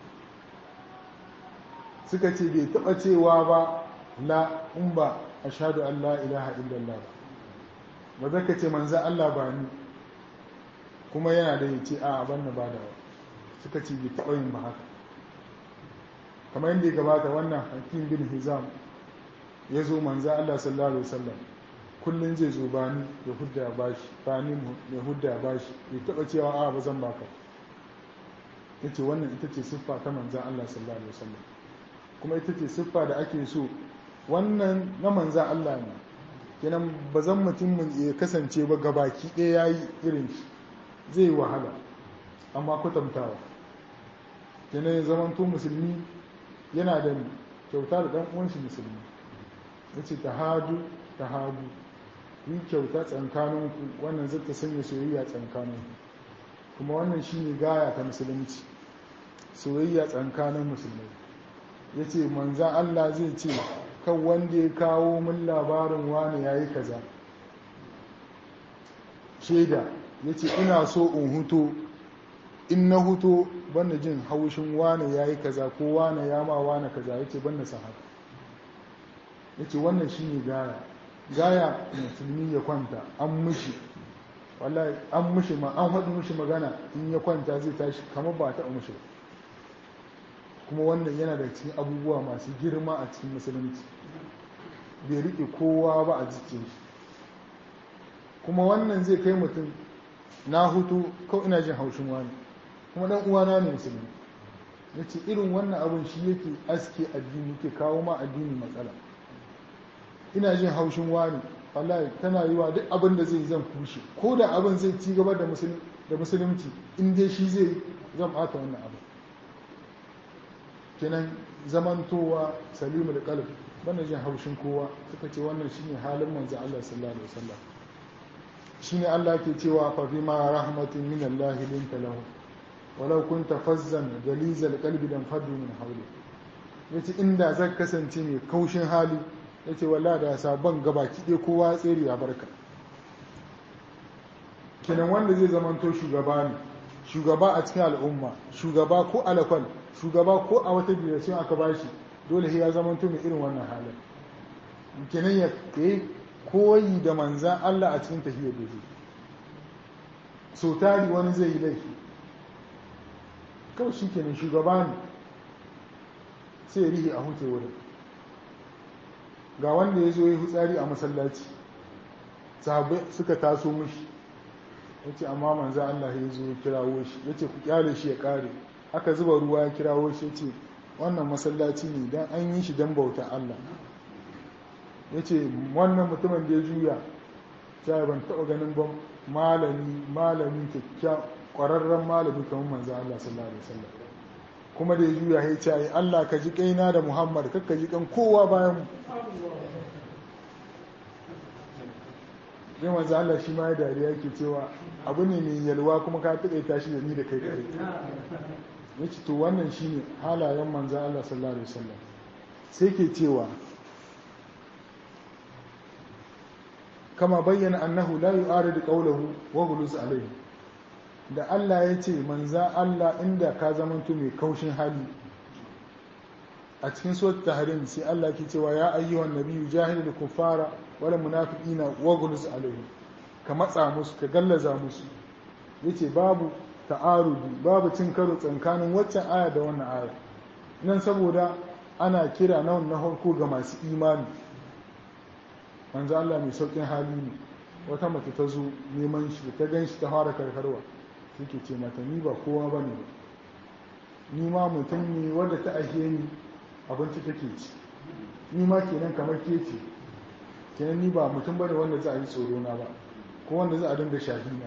suka ce bai taɓa cewa ba la in ba a shaɗu Allah ilaha illallah ba ba zaka ce manzo Allah ba ni kuma yana da ya ce a abin da ba da suka ce bai taɓa yin ba haka kamar yadda ya gabata wannan hakim bin hizam ya zo manza Allah sallallahu alaihi wasallam kullum zai zo bani ya hudda bashi bani ya hudda bashi bai taɓa cewa a ba zan baka yace wannan ita ce siffa ta manza Allah sallallahu alaihi wasallam kuma ita ce siffa da ake so wannan na manza Allah ne kenan ba zan mutum ya kasance ba gabaki ɗaya yayi irin shi zai yi wahala amma kwatantawa yanayin zamanto musulmi yana da kyauta da ɗan uwanshi musulmi ya ce ta hadu ta hadu yi kyauta tsankaninku wannan zai ta sanya soyayya tsankaninku kuma wannan shi ne gaya ta musulunci soyayya tsankanin musulmai ya ce manzan allah zai ce kan wanda ya kawo min labarin wani ya yi kaza shaida ya ce ina so in huto in na huto banda jin haushin wane ya yi kaza ko wane ya ma wane kaza ya ce banda sa haka ya ce wannan shi ne gaya gaya musulmi ya kwanta an mushi wallahi an mushi ma an haɗu mushi magana in ya kwanta zai tashi kamar ba ta mushi kuma wannan yana da cikin abubuwa masu girma a cikin musulunci bai riƙe kowa ba a jikin shi kuma wannan zai kai mutum na hutu kawai ina jin haushin wani kuma dan uwana ne musulmi ya ce irin wannan abin shi yake aske addini ke kawo ma addini matsala ina jin haushin wani wallahi tana yi wa duk abin da zai zan kushe ko da abin zai ci gaba da musulunci in dai shi zai zan bata wannan abu kenan zamantowa salimul qalb bana jin haushin kowa suka ce wannan shine halin manzo Allah sallallahu alaihi wasallam shine Allah ke cewa fa bima rahmatin min Allah linta lahu walau kunta fazzan galizal qalbi dan fadu min hawli yace inda zan kasance mai kaushin hali yace wallahi da sabon gabaki ɗaya kowa tsere ya barka kenan wanda zai zamanto shugaba ne shugaba a cikin al'umma shugaba ko alakwal shugaba ko a wata direction aka bashi dole ya zamanto mai irin wannan halin kenan ya yi koyi da manzan Allah a cikin tafiyar da zai so tari wani zai yi laifi kawai shi kenan shugaba ne sai rihi a huce wurin ga wanda ya zo ya hutsari a masallaci sahabai suka taso mushi ya ce amma manzan Allah ya zo ya kirawo shi ya ce ku kyale shi ya kare aka zuba ruwa ya kirawo shi ya ce wannan masallaci ne don an yi shi don bauta Allah ya ce wannan mutumin da ya juya ta ban taɓa ganin ban malami malami kyakkyawan ƙwararren malami kamar manzan Allah sallallahu alaihi wasallam kuma da ya juya ya ce Allah ka ji kaina da Muhammad kakka ji kan kowa bayan mu zai manzo Allah shi ma ya dariya yake cewa abu ne mai yalwa kuma ka taƙaita shi da ni da kai kare ya ce to wannan shi ne halayen manzo Allah sallallahu alaihi wasallam sai ke cewa kama bayyana annahu la yu'aridu qawluhu wa ghulus alayhi da Allah ya ce manza Allah inda ka zamanto mai kaushin hali a cikin suwat tahrim sai Allah ke cewa ya ayyuhan nabiyyu jahilul kuffara wal munafiqina waghluz alaihim ka matsa musu ka gallaza musu yace babu ta'arudi babu cin karo tsakanin waccan aya da wannan aya nan saboda ana kira na wannan harko ga masu imani manzo Allah mai saukin hali ne wata mace ta zo neman shi ta gan shi ta fara karkarwa suke ce mata ni ba kowa ba ne ni ma mutum ne wanda ta ajiye ni abinci take ci ni ma kenan kamar ke ce kenan ni ba mutum bane wanda za a yi tsoro na ba ko wanda za a dinga shahina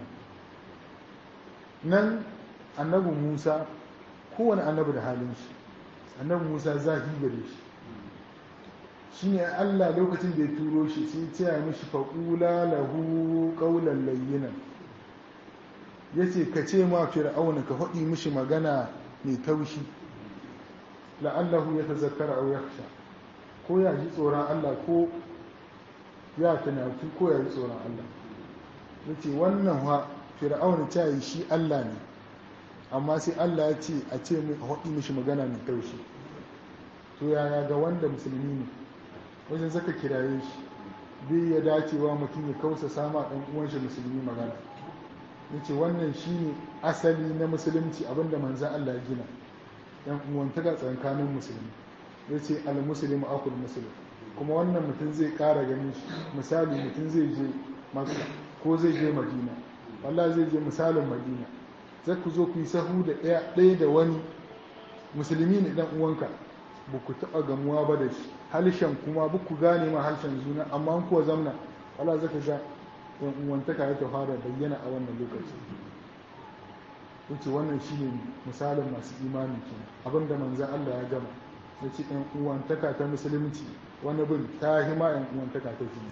nan annabi musa kowane annabi da halin shi annabi musa zahi gare shi shi ne allah lokacin da ya turo shi sai ya ce mishi faƙula lahu ƙaunar layyinan ya ce ka ce ma fir'auna ka faɗi mishi magana mai taushi la'allahu ya tazakkara au yakhsha ko ya ji tsoron Allah ko ya tunatu ko ya ji tsoron Allah yace wannan wa fir'auna ta yi shi Allah ne amma sai Allah ya ce a ce mai faɗi mishi magana mai taushi to yaya ga wanda musulmi ne wajen zaka kiraye shi bai ya dacewa mutum ya kausa sama ɗan uwan shi musulmi magana yace wannan shine asali na musulunci abinda manzan Allah ya gina yan uwantaka tsakanin musulmi yace al muslim akul muslim kuma wannan mutum zai ƙara ganin shi misali mutum zai je makka ko zai je madina wallahi zai je misalin madina zai ku zo ku yi sahu da ɗaya da wani musulmi ne dan uwanka ba ku taɓa gamuwa ba da shi halshen kuma ba ku gane ma harshen juna amma an kuwa zamna wala zaka ga yan uwantaka ya ta fara bayyana a wannan lokaci yace wannan shine misalin masu imani ke abinda manzon Allah ya gama yace yan uwantaka ta musulunci wani bin ta hima yan uwantaka ta jini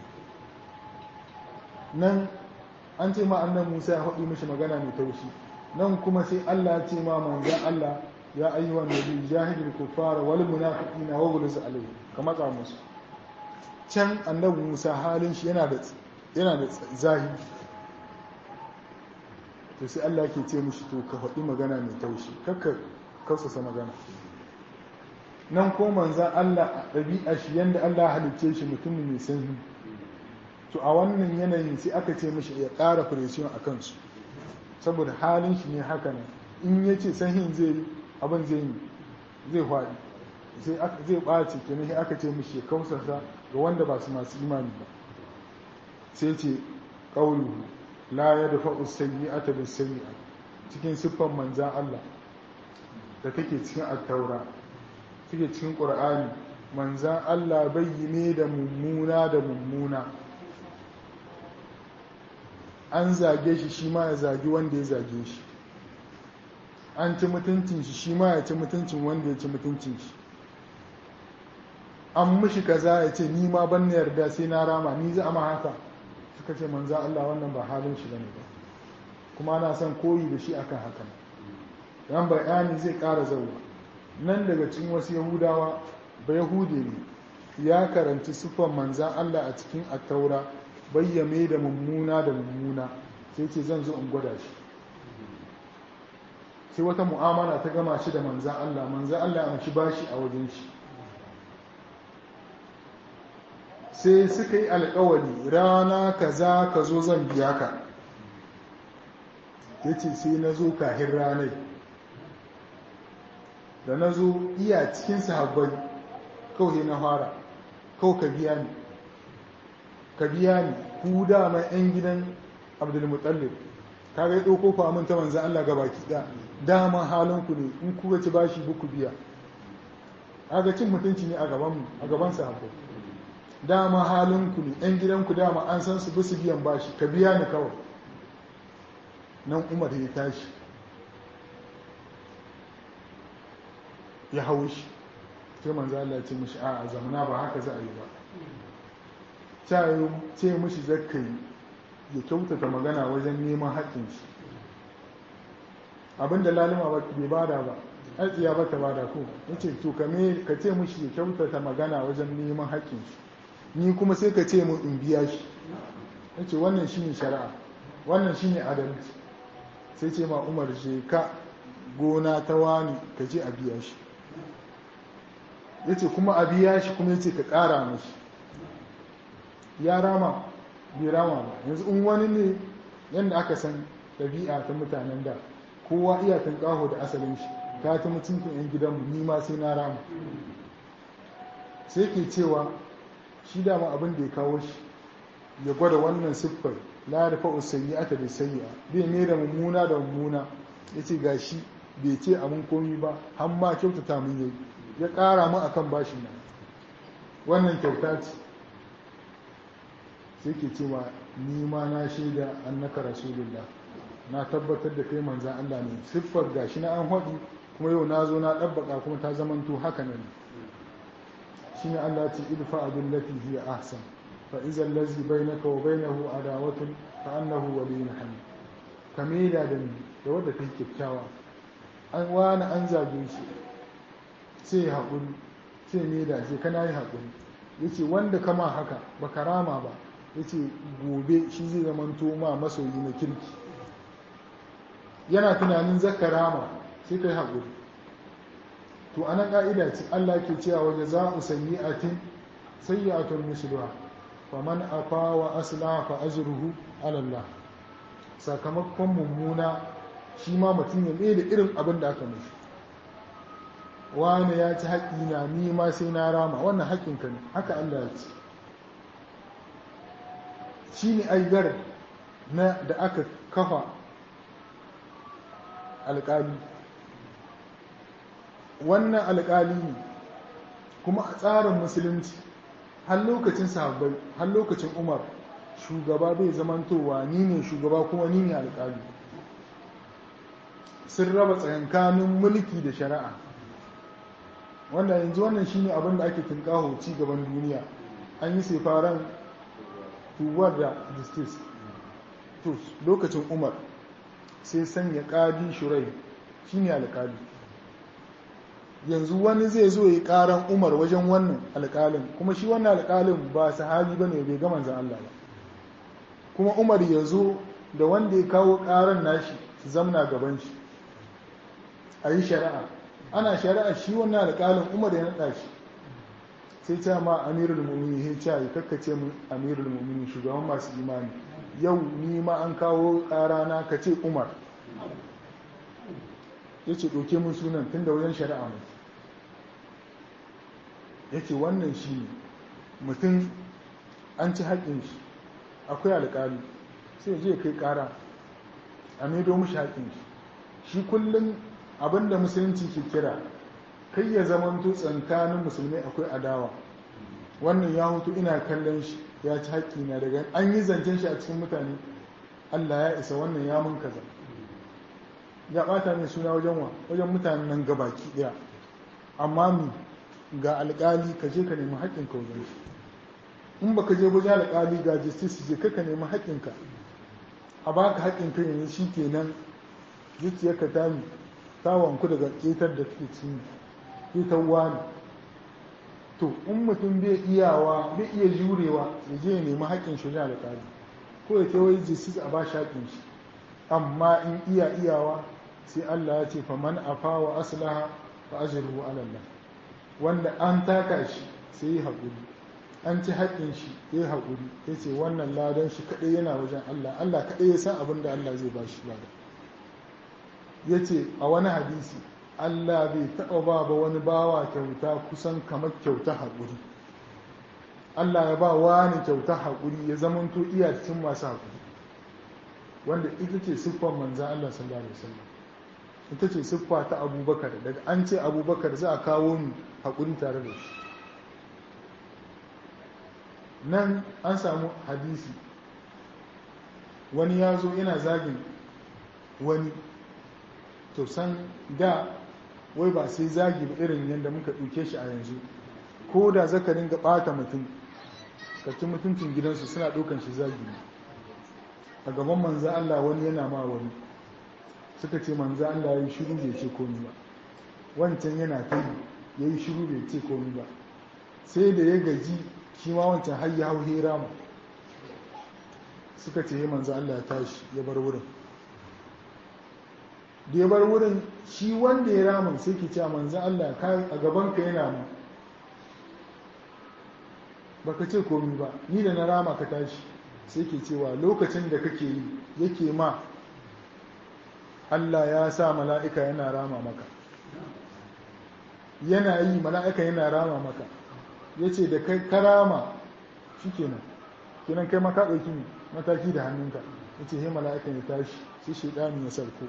nan an ce ma annan Musa ya haɗu mishi magana mai taushi nan kuma sai Allah ya ce ma manzon Allah ya ayyuhan nabi jahidul kuffara wal munafiqina wa ghuluz alayhi ka matsa musu can annabi Musa halin shi yana da yana da zahiri to sai Allah ke ce mishi to ka faɗi magana mai taushi kakka kausasa magana nan ko manzan Allah a ɗabi'a shi yadda Allah halicce shi mutum mai sanyi to a wannan yanayin sai aka ce mishi ya ƙara presiyon a kansu saboda halin shi ne haka nan in ya ce sanyin zai yi abin zai yi zai faɗi zai ɓace kenan sai aka ce mishi ya kausasa ga wanda ba su masu imani ba sai ce ƙauluhu la ya dafa usayi a tabi sayi cikin siffan manzan Allah da take cikin attaura take cikin ƙur'ani manzan Allah bai yi ne da mummuna da mummuna an zage shi shi ma ya zagi wanda ya zage shi an ci mutuncin shi shi ma ya ci mutuncin wanda ya ci mutuncin shi an mushi kaza ya ce ni ma ban na yarda sai na rama ni za ma haka suka ce manza Allah wannan ba halin shi bane ba kuma ana son koyi da shi akan haka dan bayani zai ƙara zauwa nan daga cikin wasu yahudawa ba yahude ne ya karanci siffar manzan Allah a cikin attaura bayyame da mummuna da mummuna sai ce zan zo in gwada shi sai wata mu'amala ta gama shi da manzan Allah manzan Allah ya shi bashi a wajen shi sai suka yi alkawari rana kaza ka zo zan biya ka ya ce sai na zo kahin ranai da na zo iya cikin sahabbai kawai na fara kawai ka biya ni ka biya ni ku dama 'yan gidan abdulmutallib ka ga ɗauko famin ta manzan Allah ga baki ɗaya dama halinku ne in kuka ci bashi buku biya aga cin mutunci ne a gaban a gaban sahabbai dama halinku ne 'yan gidanku dama an san su bisu biyan bashi ka biya ni kawai nan umar ya tashi ya hau shi sai manzo Allah ya ce mishi a zamana ba haka za a yi ba ce mishi zakkai ya kyautata magana wajen neman haƙƙin shi abinda lalima bai bada ba aikiya ba ta bada ko yace to kame ka ce mishi ya kyautata magana wajen neman haƙƙin shi ni kuma sai ka ce mu in biya shi yace wannan shine shari'a wannan shine adalci sai ce ma Umar je ka gona ta wani ka je a biya shi ya ce kuma a biya shi kuma ya ce ka ƙara mashi ya rama bai rama ba yanzu in wani ne yadda aka san ɗabi'a ta mutanen da kowa iya ƙaho da asalin shi ta ta mutuncin 'yan gidanmu ni ma sai na rama sai ke cewa shi dama abin da ya kawo shi ya gwada wannan siffar la da fa'u sayyi'ata da sayyi'a bai ne da mummuna da mummuna yace gashi bai ce abin komi ba har ma kyautata mun yayi ya ƙara mu akan bashin nan wannan kyauta ce sai ke cewa ni ma na shaida annaka rasulullah na tabbatar da kai manzan Allah ne siffar gashi na an haɗu kuma yau na zo na ɗabbaka kuma ta zamanto haka nan shi ne Allah ce idfa abin lati hiya ahsan fa iza allazi bainaka wa bainahu adawatun fa annahu waliyyun hamid kamila da ni da wadda kai kyakkyawa an wani an zage shi sai ya haƙuri sai ne da ce kana yi haƙuri ya ce wanda kama haka ba karama ba ya ce gobe shi zai zama ma masoyi na kirki yana tunanin zakarama sai ka yi haƙuri to ana ƙa'ida ce allah ke cewa waje za a sanyi a tin sai ya atun musulwa fa man afa wa asla fa ajruhu alallah sakamakon mummuna shi ma mutum ya mai da irin abin da aka mashi wani ya ci haƙi na ni ma sai na rama wannan haƙinka ne haka Allah ya ce shi ne aigar na da aka kafa alƙali wannan alƙali ne kuma a tsarin musulunci har lokacin sahabbai har lokacin umar shugaba bai zamantowa ni ne shugaba kuma ni ne alƙali sun raba tsakankanin mulki da shari'a wanda yanzu wannan shine abin da ake tunkaho ci gaban duniya an yi sefaran tuwar da justice to lokacin umar sai sanya ƙadi shurai shine alƙali yanzu wani zai zo yi ƙaran umar wajen wannan alƙalin kuma shi wannan alƙalin ba sahabi bane bai ga manzon Allah ba kuma umar ya zo da wanda ya kawo ƙaran nashi su zamna gaban shi a yi shari'a ana shari'a shi wannan alƙalin umar ya naɗa shi sai ce ma amirul mu'mini ya ce ya kakkace mu amirul mu'mini shugaban masu imani yau ni ma an kawo ƙarana ka ce umar ya ce ɗauke mun sunan tun da wajen shari'a mai ya ce wannan shi ne mutum an ci haƙƙin shi akwai alƙali sai je kai ƙara a maido mushi haƙƙin shi shi kullum abinda musulunci ke kira kai ya zamanto tsankanin musulmai akwai adawa wannan ya hutu ina kallon shi ya ci haƙƙi na daga an yi zancen shi a cikin mutane Allah ya isa wannan ya mun kaza ya bata mai suna wajen wa wajen mutanen nan gabaki daya amma mi ga alƙali ka je ka nemi haƙƙin ka wajen shi in baka je wajen alƙali ga justice je ka nemi haƙƙin ka a baka haƙƙin ka yanzu shi kenan zuciyarka ta mi ta wanku daga ƙetar da take ci ƙetar wani to in mutum bai iyawa bai iya jurewa ya je ya nemi haƙƙin shi wajen alƙali ko ya wai justice a ba shi haƙƙin shi amma in iya iyawa sai Allah ya ce fa man afa wa aslaha fa ajruhu ala Allah wanda an taka shi sai yi haƙuri an ci haƙƙin shi ya yi haƙuri ya ce wannan ladan shi kaɗai yana wajen Allah Allah kaɗai ya san abin da Allah zai ba shi ladan ya ce a wani hadisi Allah bai taɓa ba ba wani bawa kyauta kusan kamar kyauta haƙuri Allah ya ba wani kyauta haƙuri ya zamanto iya cikin masu haƙuri wanda ita ce siffar manzan Allah sallallahu alaihi wasallam ita ce siffa ta abubakar daga an ce abubakar za a kawo mu haƙuri tare da shi nan an samu hadisi wani ya zo yana zagin wani to san da wai ba sai zagi ba irin yadda muka ɗauke shi a yanzu ko da zaka ringa ɓata mutum kacin mutuncin gidansu suna ɗaukan shi zagi ne a gaban manza Allah wani yana ma wani suka ce manza Allah ya yi shiru bai ce komi ba wancan yana ta yi ya yi shiru bai ce komi ba sai da ya gaji shi ma wancan har ya hau hera mu suka ce ya manza Allah ya tashi ya bar wurin da ya bar wurin shi wanda ya rama sai ke cewa manza Allah a gaban ka yana mu baka ce komi ba ni da na rama ka tashi sai ke cewa lokacin da kake yi yake ma Allah ya sa mala'ika yana rama maka yana yi mala'ika yana rama maka ya ce da kai karama shi kenan kenan kai maka ɗauki mataki da hannunka ya ce he mala'ika ya tashi sai shaidani ya sarko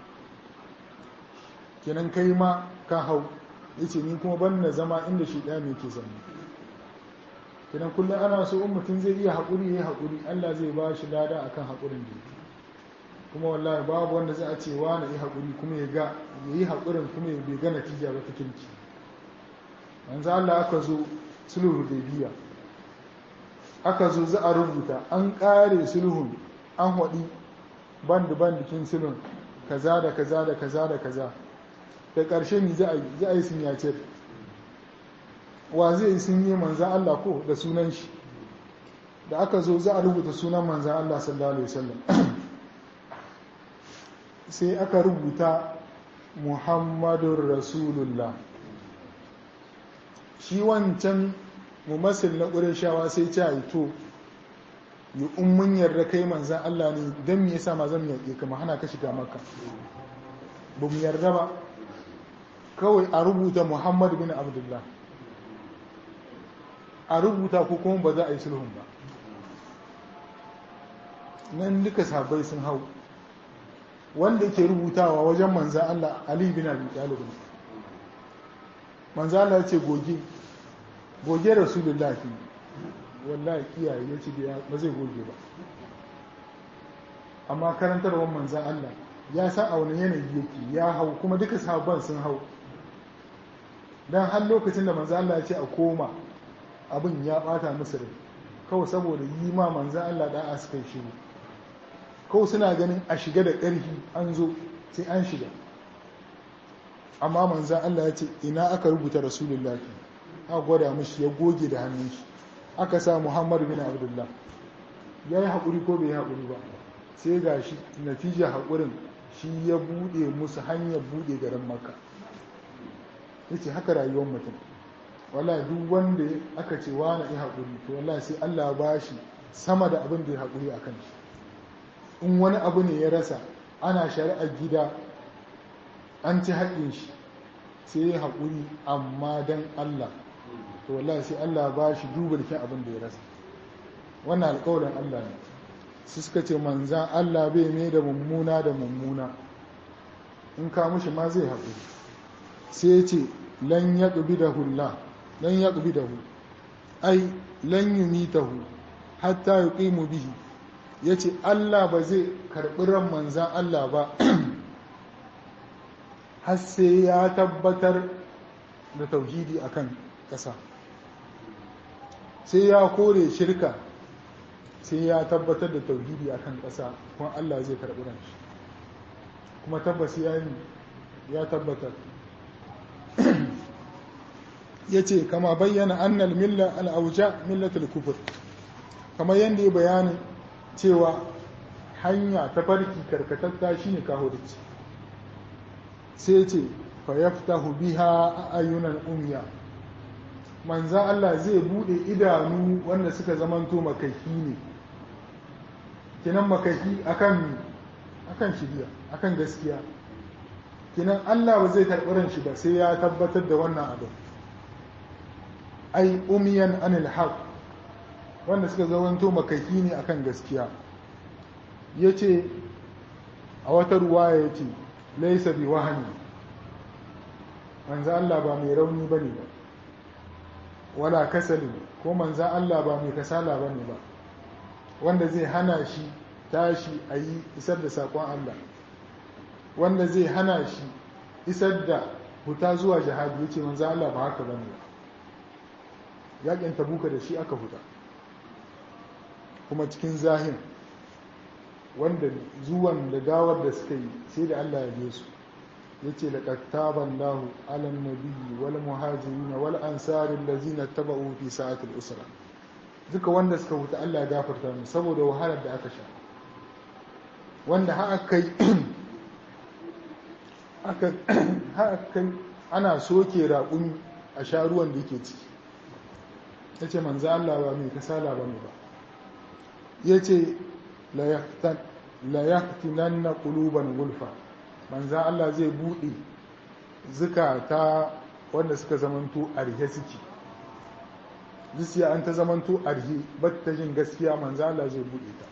kenan kai ma ka hau ya ce ni kuma ban na zama inda shaidani yake zama kenan kullum ana so in mutum zai iya haƙuri ya yi haƙuri Allah zai ba shi lada akan haƙurin da yake kuma wallahi babu wanda zai a ce wa na yi haƙuri kuma ya ga ya yi haƙurin kuma ya bai ga natija ba ta kirki yanzu Allah aka zo sulhu biya aka zo za a rubuta an ƙare sulhun an haɗi band bandikin sulhun kaza da kaza da kaza da kaza da ƙarshe ni za a yi za a yi sun yace wa zai yi sun yi manzan Allah ko da sunan shi da aka zo za a rubuta sunan manzan Allah sallallahu alaihi wasallam sai aka rubuta muhammadun rasulullah shi wancan mumassil na ƙureshawa sai ce yi to yi ummin yarda kai manzan Allah ne don me yasa ma zan yaƙe kama hana ka shiga maka ba mu yarda ba kawai a rubuta muhammad bin abdullah a rubuta ko kuma ba za a yi sulhun ba nan duka sabai sun hau wanda ke rubutawa wajen manzan Allah Ali bin Abi Talib manzan Allah ya ce goge goge Rasulullahi wallahi kiyaye ya ce ba zai goge ba amma karantarwar manzan Allah ya san a wani yanayi yake ya hau kuma duka sabon sun hau dan har lokacin da manzan Allah ya ce a koma abin ya bata musu rai kawai saboda yi ma manzan Allah da a suka yi shiru kawai suna ganin a shiga da ƙarfi an zo sai an shiga amma manzan Allah ya ce ina aka rubuta rasulullah aka gwada mashi ya goge da hannun shi aka sa muhammad bin abdullah ya yi haƙuri ko bai yi haƙuri ba sai ga shi natija haƙurin shi ya buɗe musu hanyar buɗe garin makka ya ce haka rayuwar mutum wala duk wanda aka ce wani yi haƙuri to wala sai Allah ba shi sama da abin da ya haƙuri a kan shi in wani abu ne ya rasa ana shari'ar gida an ci haƙin shi sai ya haƙuri amma don Allah to wala sai Allah ba shi duba da abin da ya rasa wannan alƙawarin Allah ne su suka ce manzan Allah bai mai da mummuna da mummuna in ka mushi ma zai haƙuri sai ya ce lan ya ƙubi da hula lan ya ƙubi da hu ai lan yi mitahu hatta ya ƙimu bihi ya ce Allah ba zai karɓi ran manzan Allah ba har sai ya tabbatar da tauhidi akan ƙasa sai ya kore shirka sai ya tabbatar da tauhidi akan ƙasa kuma Allah zai karɓi ran shi kuma tabbas ya yi ya tabbatar ya ce kama bayyana annal milla al'auja millatul kufur kamar yadda ya bayanin cewa hanya ta farki karkatatta shi ne kahurici sai ce fayaftahu biha a ayyunan umya manzan Allah zai bude idanu wanda suka zamanto makahi ne kinan makahi akan akan shiriya akan gaskiya kinan Allah ba zai karɓi ran shi ba sai ya tabbatar da wannan abin ai umiyan anil haq wanda suka zamanto makaki ne akan gaskiya yace a wata ruwaya yace laysa bi wahani manzo Allah ba mai rauni bane ba wala kasali ko manzo Allah ba mai kasala bane ba wanda zai hana shi tashi a yi isar da saƙon Allah wanda zai hana shi isar da huta zuwa jihadi ya ce manzo Allah ba haka bane ba yakin tabuka da shi aka huta kuma cikin zahir wanda zuwan da gawar da suka yi sai da Allah ya biye su ya ce da ƙattaban lahu alan nabiyyi wal muhajirin wal ansarin lazina taba'u fi sa'atul usra duka wanda suka huta Allah ya gafarta mu saboda wahalar da aka sha wanda har kai aka kai ana soke raƙumi a sha ruwan da yake ciki ya ce manzo Allah ba mai kasala ba ne ba ya ce la yaktinan na ƙuluban gulfa manzo Allah zai buɗe zukata wanda suka zamanto arhe suke zuciya an ta zamanto arhe ta jin gaskiya manzo Allah zai buɗe ta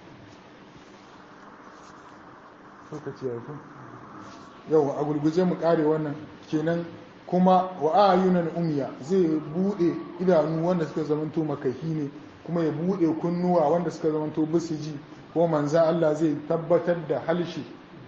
lokaci ya yau a gurguje mu kare wannan kenan kuma wa ayunan umya zai bude idanu wanda suka zamanto makahi ne kuma ya bude kunnuwa wanda suka zamanto bisu ji ko manza Allah zai tabbatar da halshi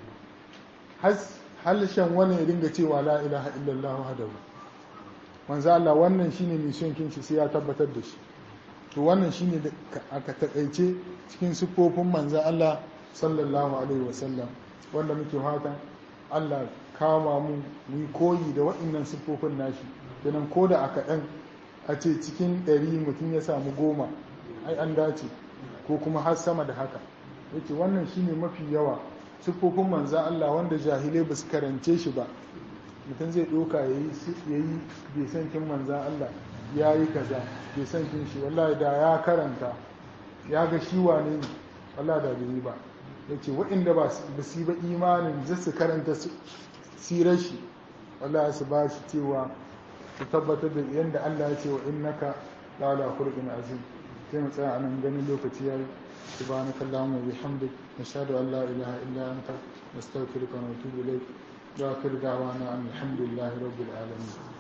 halshen wani ya dinga cewa la ilaha illallah wahdahu manza Allah wannan shine mission kin shi sai ya tabbatar da shi to wannan shine da aka takaice cikin siffofin manza Allah sallallahu alaihi wasallam wanda muke fata Allah kama mu mu yi koyi da waɗannan siffofin nashi kenan ko da aka ɗan a ce cikin ɗari mutum ya samu goma ai an dace ko kuma har sama da haka yake wannan shine mafi yawa siffofin manzan Allah wanda jahilai ba su karance shi ba mutum zai ɗauka ya yi bai san kin manzan Allah ya yi kaza bai san kin shi wallahi da ya karanta ya ga shi wane ne wallahi da bai yi ba ya ce waɗanda ba su yi ba imanin zai su karanta sirar shi wallahi su ba shi cewa su tabbatar da yadda Allah ya ce wa innaka la ala khuluqin azim sai mu tsaya anan ganin lokaci yayi سبحانك اللهم وبحمدك نشهد أن لا إله إلا أنت نستغفرك ونتوب إليك وآخر دعوانا أن الحمد لله رب العالمين